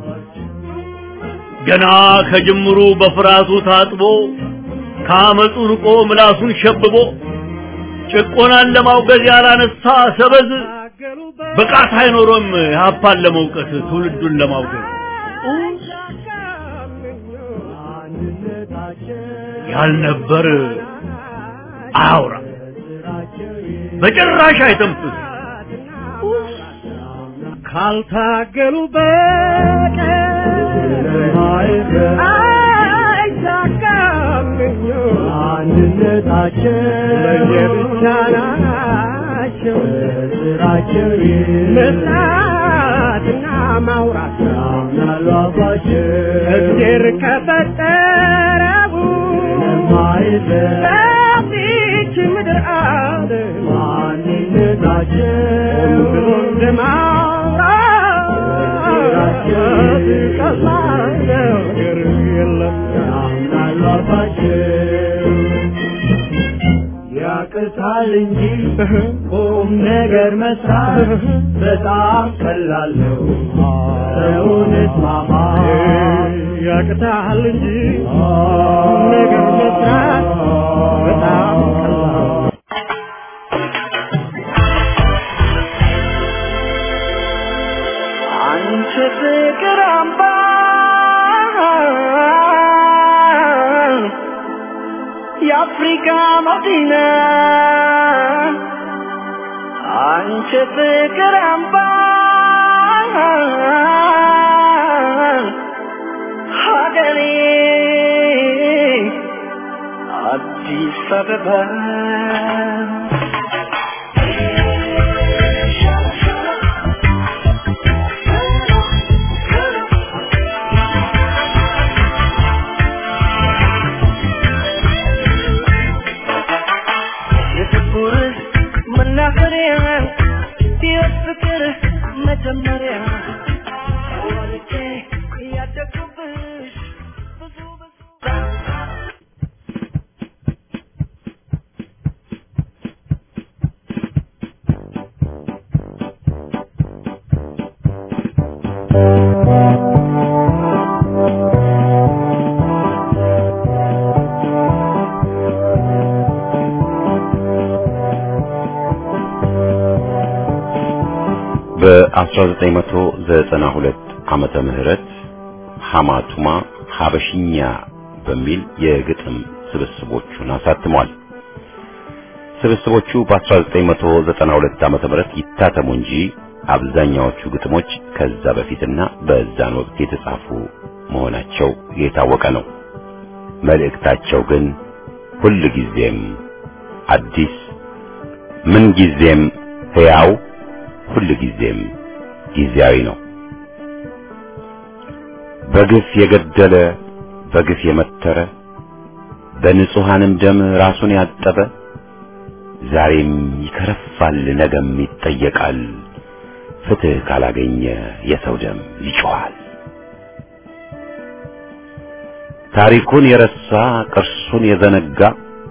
ገና ከጅምሩ በፍርሃቱ ታጥቦ ከአመፁ ርቆ ምላሱን ሸብቦ ጭቆናን ለማውገዝ ያላነሳ ሰበዝ ብቃት አይኖሮም ሀፓን ለመውቀስ ትውልዱን ለማውገዝ ያልነበር አያውራ በጭራሽ አይተንፍስ ካልታገሉ በቀር አይሳካም አንድነታቸው ለየብቻ ናቸው ስራቸው መስራትና ማውራት ያምናሉ አባቸው እግዜር ከፈጠረው በዚች ምድር አለ ማንነታቸው ብሎ እንደማውራት ቀላል ነገር የለም ያምናሉ አባቸው ያቅታል እንጂ ቁም ነገር መስራት በጣም ቀላል ነው። ሰውን እስማማ ያቅታል እንጂ ቁም ነገር መስራት በጣም ቀላል ነው። አንቺ ፍቅር አምባ የአፍሪካ መዲና አንቺ ፍቅር አምባ ሀገሬ አዲስ አበባ የፍቅር መናኸሪያ የፍቅር መጀመሪያ ወልጄ ያደግኩብሽ ብዙ ብዙ በ1992 ዓመተ ምህረት ሐማቱማ ሐበሽኛ በሚል የግጥም ስብስቦቹን አሳትሟል። ስብስቦቹ በ1992 ዓመተ ምህረት ይታተሙ እንጂ አብዛኛዎቹ ግጥሞች ከዛ በፊትና በዛን ወቅት የተጻፉ መሆናቸው የታወቀ ነው። መልእክታቸው ግን ሁል ጊዜም አዲስ፣ ምን ጊዜም ሕያው፣ ሁል ጊዜም ጊዜያዊ ነው። በግፍ የገደለ በግፍ የመተረ በንጹሐንም ደም ራሱን ያጠበ ዛሬም ይከረፋል፣ ነገም ይጠየቃል። ፍትህ ካላገኘ የሰው ደም ይጮኻል። ታሪኩን የረሳ ቅርሱን የዘነጋ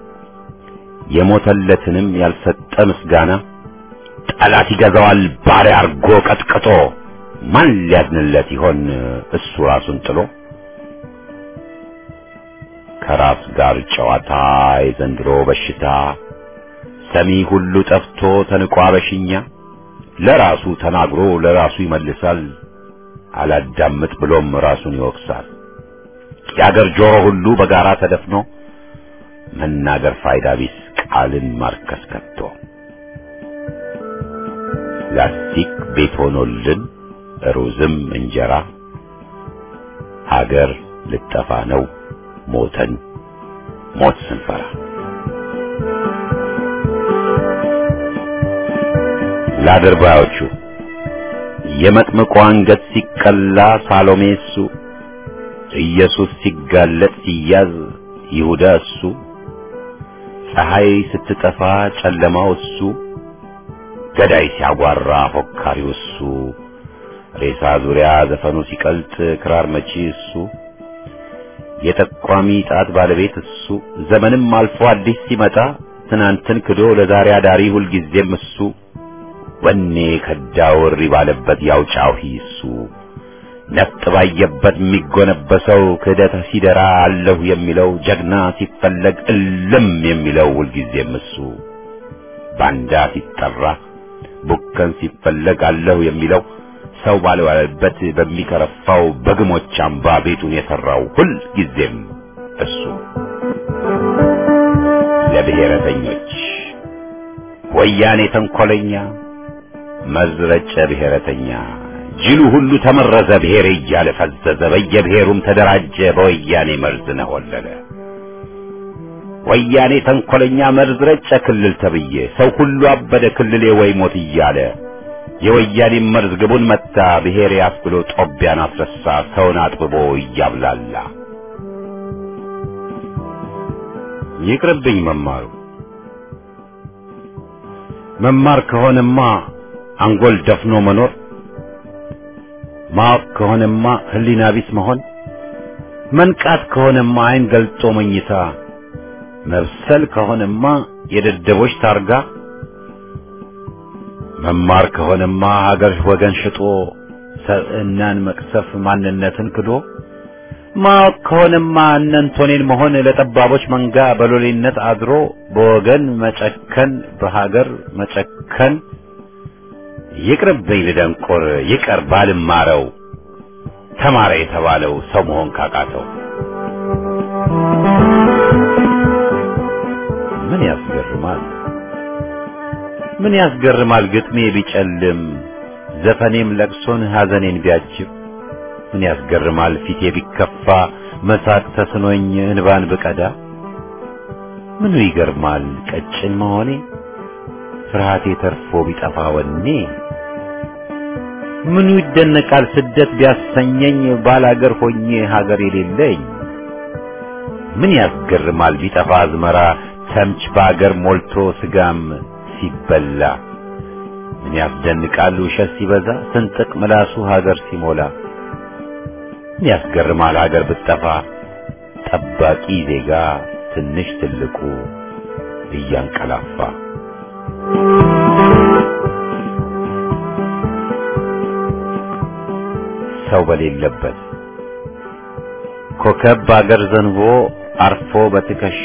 የሞተለትንም ያልሰጠ ምስጋና ጠላት ይገዛዋል ባሪያ አርጎ ቀጥቅጦ ማን ሊያድንለት ይሆን እሱ ራሱን ጥሎ ከራስ ጋር ጨዋታ የዘንድሮ በሽታ ሰሚ ሁሉ ጠፍቶ ተንቋ በሽኛ ለራሱ ተናግሮ ለራሱ ይመልሳል አላዳምጥ ብሎም ራሱን ይወቅሳል የአገር ጆሮ ሁሉ በጋራ ተደፍኖ መናገር ፋይዳ ቢስ ቃልን ማርከስ ከቶ ላስቲክ ቤት ሆኖልን ሩዝም እንጀራ ሀገር ልጠፋ ነው ሞተን ሞት ስንፈራ ለአድርባዮቹ የመጥምቁ አንገት ሲቀላ ሳሎሜ እሱ ኢየሱስ ሲጋለጥ ሲያዝ ይሁዳ እሱ ፀሐይ ስትጠፋ ጨለማው እሱ ገዳይ ሲያጓራ ፎካሪው እሱ ሬሳ ዙሪያ ዘፈኑ ሲቀልጥ ክራር መቺ እሱ የጠቋሚ ጣት ባለቤት እሱ ዘመንም አልፎ አዲስ ሲመጣ ትናንትን ክዶ ለዛሬ አዳሪ ሁልጊዜም እሱ ወኔ ከዳው እሪ ባለበት ያው ጫሂ እሱ ነፍጥ ባየበት የሚጎነበሰው ክህደት ሲደራ አለሁ የሚለው ጀግና ሲፈለግ እልም የሚለው ሁልጊዜም እሱ ባንዳ ሲጠራ ቡከን ሲፈለግ አለሁ የሚለው ሰው ባልዋለበት በሚከረፋው በግሞች አምባ ቤቱን የሰራው ሁል ጊዜም እሱ ለብሔረተኞች ወያኔ ተንኮለኛ መዝረጨ ብሔረተኛ ጅሉ ሁሉ ተመረዘ ብሔር እያለ ፈዘዘ በየብሔሩም ተደራጀ በወያኔ መርዝ ነሆለለ ወያኔ ተንኮለኛ መርዝ ረጨ ክልል ተብዬ ሰው ሁሉ አበደ ክልሌ ወይ ሞት እያለ የወያኔ መርዝ ግቡን መታ ብሔር ያስብሎ ጦቢያን አስረሳ ሰውን አጥብቦ እያብላላ ይቅርብኝ መማሩ መማር ከሆነማ አንጎል ደፍኖ መኖር ማወቅ ከሆነማ ህሊና ቢስ መሆን መንቃት ከሆነማ አይን ገልጦ መኝታ መብሰል ከሆነማ የደደቦች ታርጋ መማር ከሆነማ ሀገር ወገን ሽጦ ሰብዕናን መቅሰፍ ማንነትን ክዶ ማወቅ ከሆነማ እነንቶኔን መሆን ለጠባቦች መንጋ በሎሌነት አድሮ በወገን መጨከን በሀገር መጨከን ይቅርብኝ ልደንቆር ይቀር ባልማረው ተማረ የተባለው ሰው መሆን ካቃተው ምን ያስገርማል ምን ያስገርማል ግጥሜ ቢጨልም ዘፈኔም ለቅሶን ሐዘኔን ቢያጅብ ምን ያስገርማል ፊቴ ቢከፋ መሳቅ ተስኖኝ እንባን ብቀዳ ምኑ ይገርማል ቀጭን መሆኔ ፍርሃቴ ተርፎ ቢጠፋ ወኔ ምኑ ይደነቃል ስደት ቢያሰኘኝ ባላገር ሆኜ ሀገር የሌለኝ ምን ያስገርማል ቢጠፋ አዝመራ ተምች በአገር ሞልቶ ስጋም ሲበላ ምን ያስደንቃል ውሸት ሲበዛ ስንጥቅ ምላሱ ሀገር ሲሞላ ምን ያስገርማል ሀገር ብትጠፋ ጠባቂ ዜጋ ትንሽ ትልቁ እያንቀላፋ ሰው በሌለበት ኮከብ በአገር ዘንቦ አርፎ በትከሻ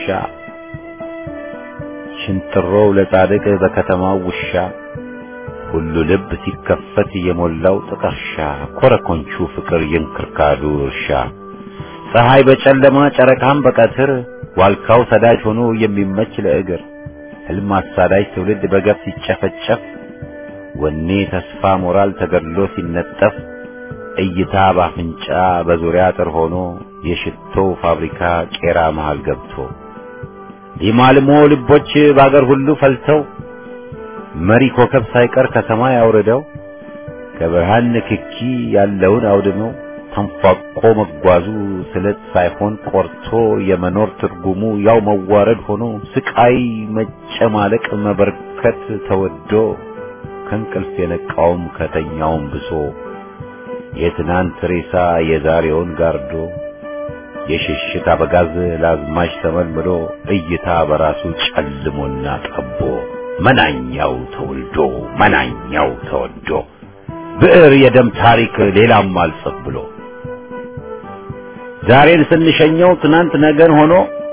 ሽንጥሮው ለጻድቅ በከተማው ውሻ ሁሉ ልብ ሲከፈት የሞላው ጥቀርሻ ኮረኮንቹ ፍቅር የእንክርካዱ እርሻ ፀሐይ በጨለማ ጨረቃም በቀትር ዋልካው ሰዳጅ ሆኖ የሚመች ለእግር ህልም አሳዳጅ ትውልድ በገፍ ሲጨፈጨፍ ወኔ ተስፋ ሞራል ተገድሎ ሲነጠፍ እይታ ባፍንጫ በዙሪያ አጥር ሆኖ የሽቶው ፋብሪካ ቄራ መሃል ገብቶ ሊማልሞ ልቦች በአገር ሁሉ ፈልተው መሪ ኮከብ ሳይቀር ከሰማይ አውርደው ከብርሃን ንክኪ ያለውን አውድመው ተንፏቆ መጓዙ ስለት ሳይሆን ቆርቶ የመኖር ትርጉሙ ያው መዋረድ ሆኖ ስቃይ መጨማለቅ መበርከት ተወዶ ከእንቅልፍ የነቃውም ከተኛውም ብሶ የትናንት ሬሳ የዛሬውን ጋርዶ የሽሽት አበጋዝ ለአዝማች ተመልምሎ እይታ በራሱ ጨልሞና ጠቦ መናኛው ተወልዶ መናኛው ተወዶ ብዕር የደም ታሪክ ሌላም አልጽፍ ብሎ ዛሬን ስንሸኘው ትናንት ነገን ሆኖ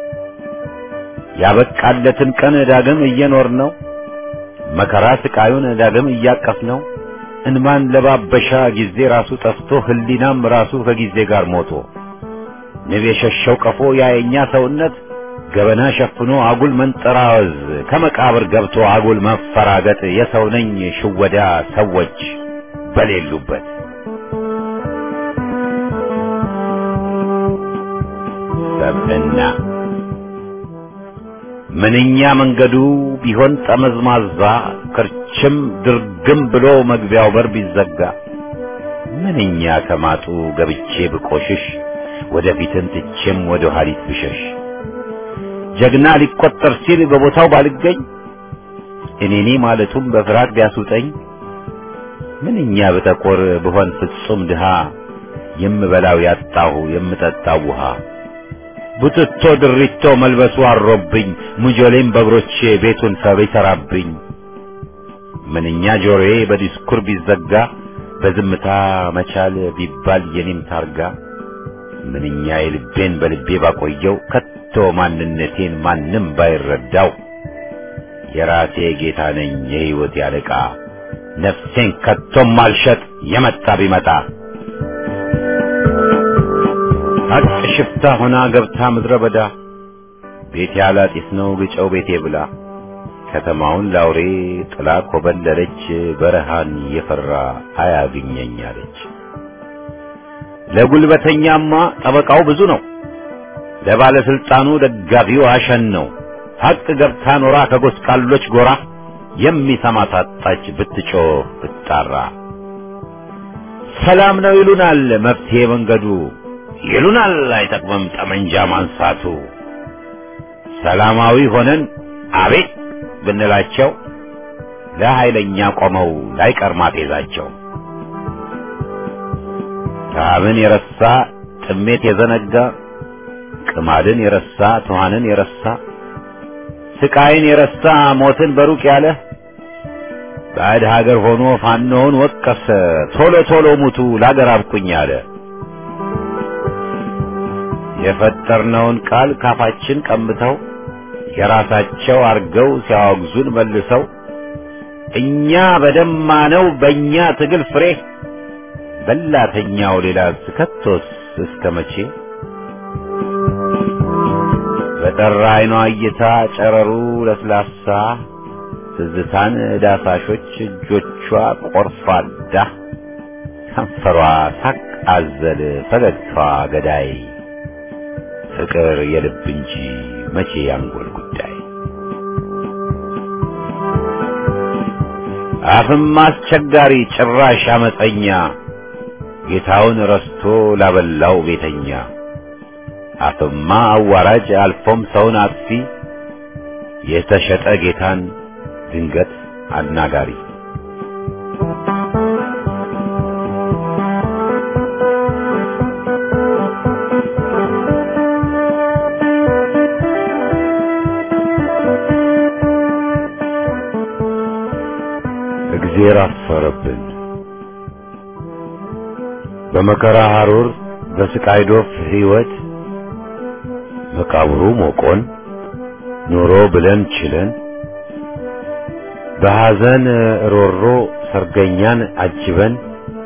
ያበቃለትን ቀን ዳግም እየኖር ነው መከራ ስቃዩን ዳግም እያቀፍ ነው እንማን ለባበሻ ጊዜ ራሱ ጠፍቶ ህሊናም ራሱ ከጊዜ ጋር ሞቶ ንብ የሸሸው ቀፎ ያየኛ ሰውነት ገበና ሸፍኖ አጉል መንጠራወዝ ከመቃብር ገብቶ አጉል መፈራገጥ የሰው ነኝ ሽወዳ ሰዎች በሌሉበት ሰብዕና ምንኛ መንገዱ ቢሆን ጠመዝማዛ ክርችም ድርግም ብሎ መግቢያው በር ቢዘጋ ምንኛ ከማጡ ገብቼ ብቆሽሽ ወደፊትን ትቼም ወደ ኋሊት ብሸሽ ጀግና ሊቆጠር ሲል በቦታው ባልገኝ እኔኔ ማለቱም በፍርሃት ቢያስውጠኝ ምንኛ ብጠቆር ብሆን ፍጹም ድሃ የምበላው ያጣሁ የምጠጣው ውሃ ቡትቶ ድሪቶ መልበሱ አሮብኝ ሙጆሌም በእግሮቼ ቤቱን ሰብ ይሠራብኝ ምንኛ ጆሮዬ በዲስኩር ቢዘጋ በዝምታ መቻል ቢባል የኔም ታርጋ ምንኛ የልቤን በልቤ ባቆየው ከቶ ማንነቴን ማንም ባይረዳው የራሴ ጌታ ነኝ የሕይወት ያለቃ ነፍሴን ከቶም ማልሸጥ የመጣ ቢመጣ ሀቅ ሽፍታ ሆና ገብታ ምድረ በዳ ቤት ያላጢስ ነው ግጨው ቤቴ ብላ ከተማውን ላውሬ ጥላ ኮበለለች በረሃን የፈራ አያግኘኝ አለች። ለጉልበተኛማ ጠበቃው ብዙ ነው፣ ለባለስልጣኑ ደጋፊው አሸን ነው። ሀቅ ገብታ ኖራ ከጎስቋሎች ጎራ የሚሰማ ታጣች ብትጮህ ብትጣራ። ሰላም ነው ይሉናል መፍትሄ መንገዱ ይሉናል አይጠቅምም ጠመንጃ ማንሳቱ። ሰላማዊ ሆነን አቤት ብንላቸው ለኃይለኛ ቆመው ላይቀር ማፌዛቸው። ረሃብን የረሳ ጥሜት የዘነጋ ቅማድን የረሳ ትኋንን የረሳ ስቃይን የረሳ ሞትን በሩቅ ያለ ባዕድ ሀገር ሆኖ ፋኖውን ወቀሰ ቶሎ ቶሎ ሙቱ ላገር አብቁኝ አለ። የፈጠርነውን ቃል ካፋችን ቀምተው የራሳቸው አርገው ሲያወግዙን መልሰው እኛ በደማነው በእኛ ትግል ፍሬ በላተኛው ሌላ ከቶስ እስከ መቼ በጠራ አይኗ እይታ ጨረሩ ለስላሳ ትዝታን ዳሳሾች እጆቿ ቆርፋዳ ከንፈሯ ሳቅ አዘል ፈገግታዋ ገዳይ ፍቅር የልብ እንጂ መቼ ያንጎል ጉዳይ አፍም አስቸጋሪ ጭራሽ አመፀኛ ጌታውን ረስቶ ላበላው ቤተኛ አፍማ አዋራጅ አልፎም ሰውን አጥፊ የተሸጠ ጌታን ድንገት አናጋሪ እግዜር አፈረብን በመከራ ሐሩር በስቃይ ዶፍ ሕይወት መቃብሩ ሞቆን ኑሮ ብለን ችለን በሐዘን ሮሮ ሰርገኛን አጅበን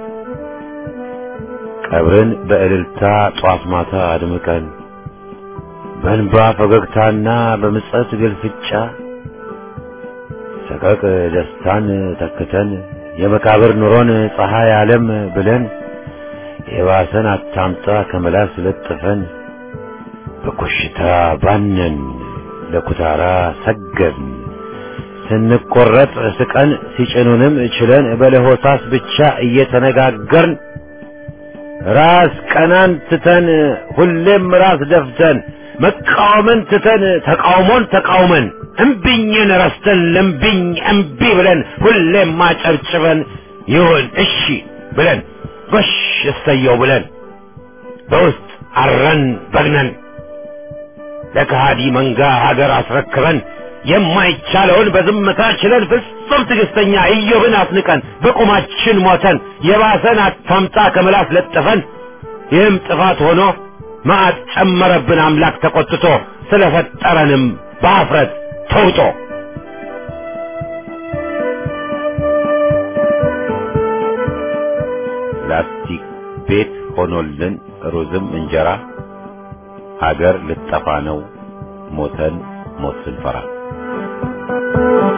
ቀብርን በእልልታ ጧት ማታ አድምቀን በእንባ ፈገግታና በምጸት ግልፍጫ ሰቀቅ ደስታን ተክተን የመቃብር ኑሮን ፀሐይ ዓለም ብለን የባሰን አታምጣ ከመላስ ለጥፈን በኮሽታ ባነን ለኩታራ ሰገድን ስንቆረጥ ስቀን ሲጭኑንም ችለን በለሆሳስ ብቻ እየተነጋገርን ራስ ቀናን ትተን ሁሌም ራስ ደፍተን መቃወምን ትተን ተቃውሞን ተቃውመን እምቢኝን ረስተን ለምቢኝ እምቢ ብለን ሁሌም ማጨብጭበን ይሁን እሺ ብለን ጎሽ እሰየው ብለን በውስጥ አረን በግነን ለከሃዲ መንጋ ሀገር አስረክበን የማይቻለውን በዝምታ ችለን ፍጹም ትዕግስተኛ ኢዮብን አስንቀን በቁማችን ሞተን የባሰን አታምጣ ከምላስ ለጥፈን ይህም ጥፋት ሆኖ መዓት ጨመረብን አምላክ ተቆጥቶ ስለፈጠረንም በአፍረት ተውጦ ላስቲክ ቤት ሆኖልን ሩዝም እንጀራ ሀገር ልጠፋ ነው ሞተን ሞት ስንፈራ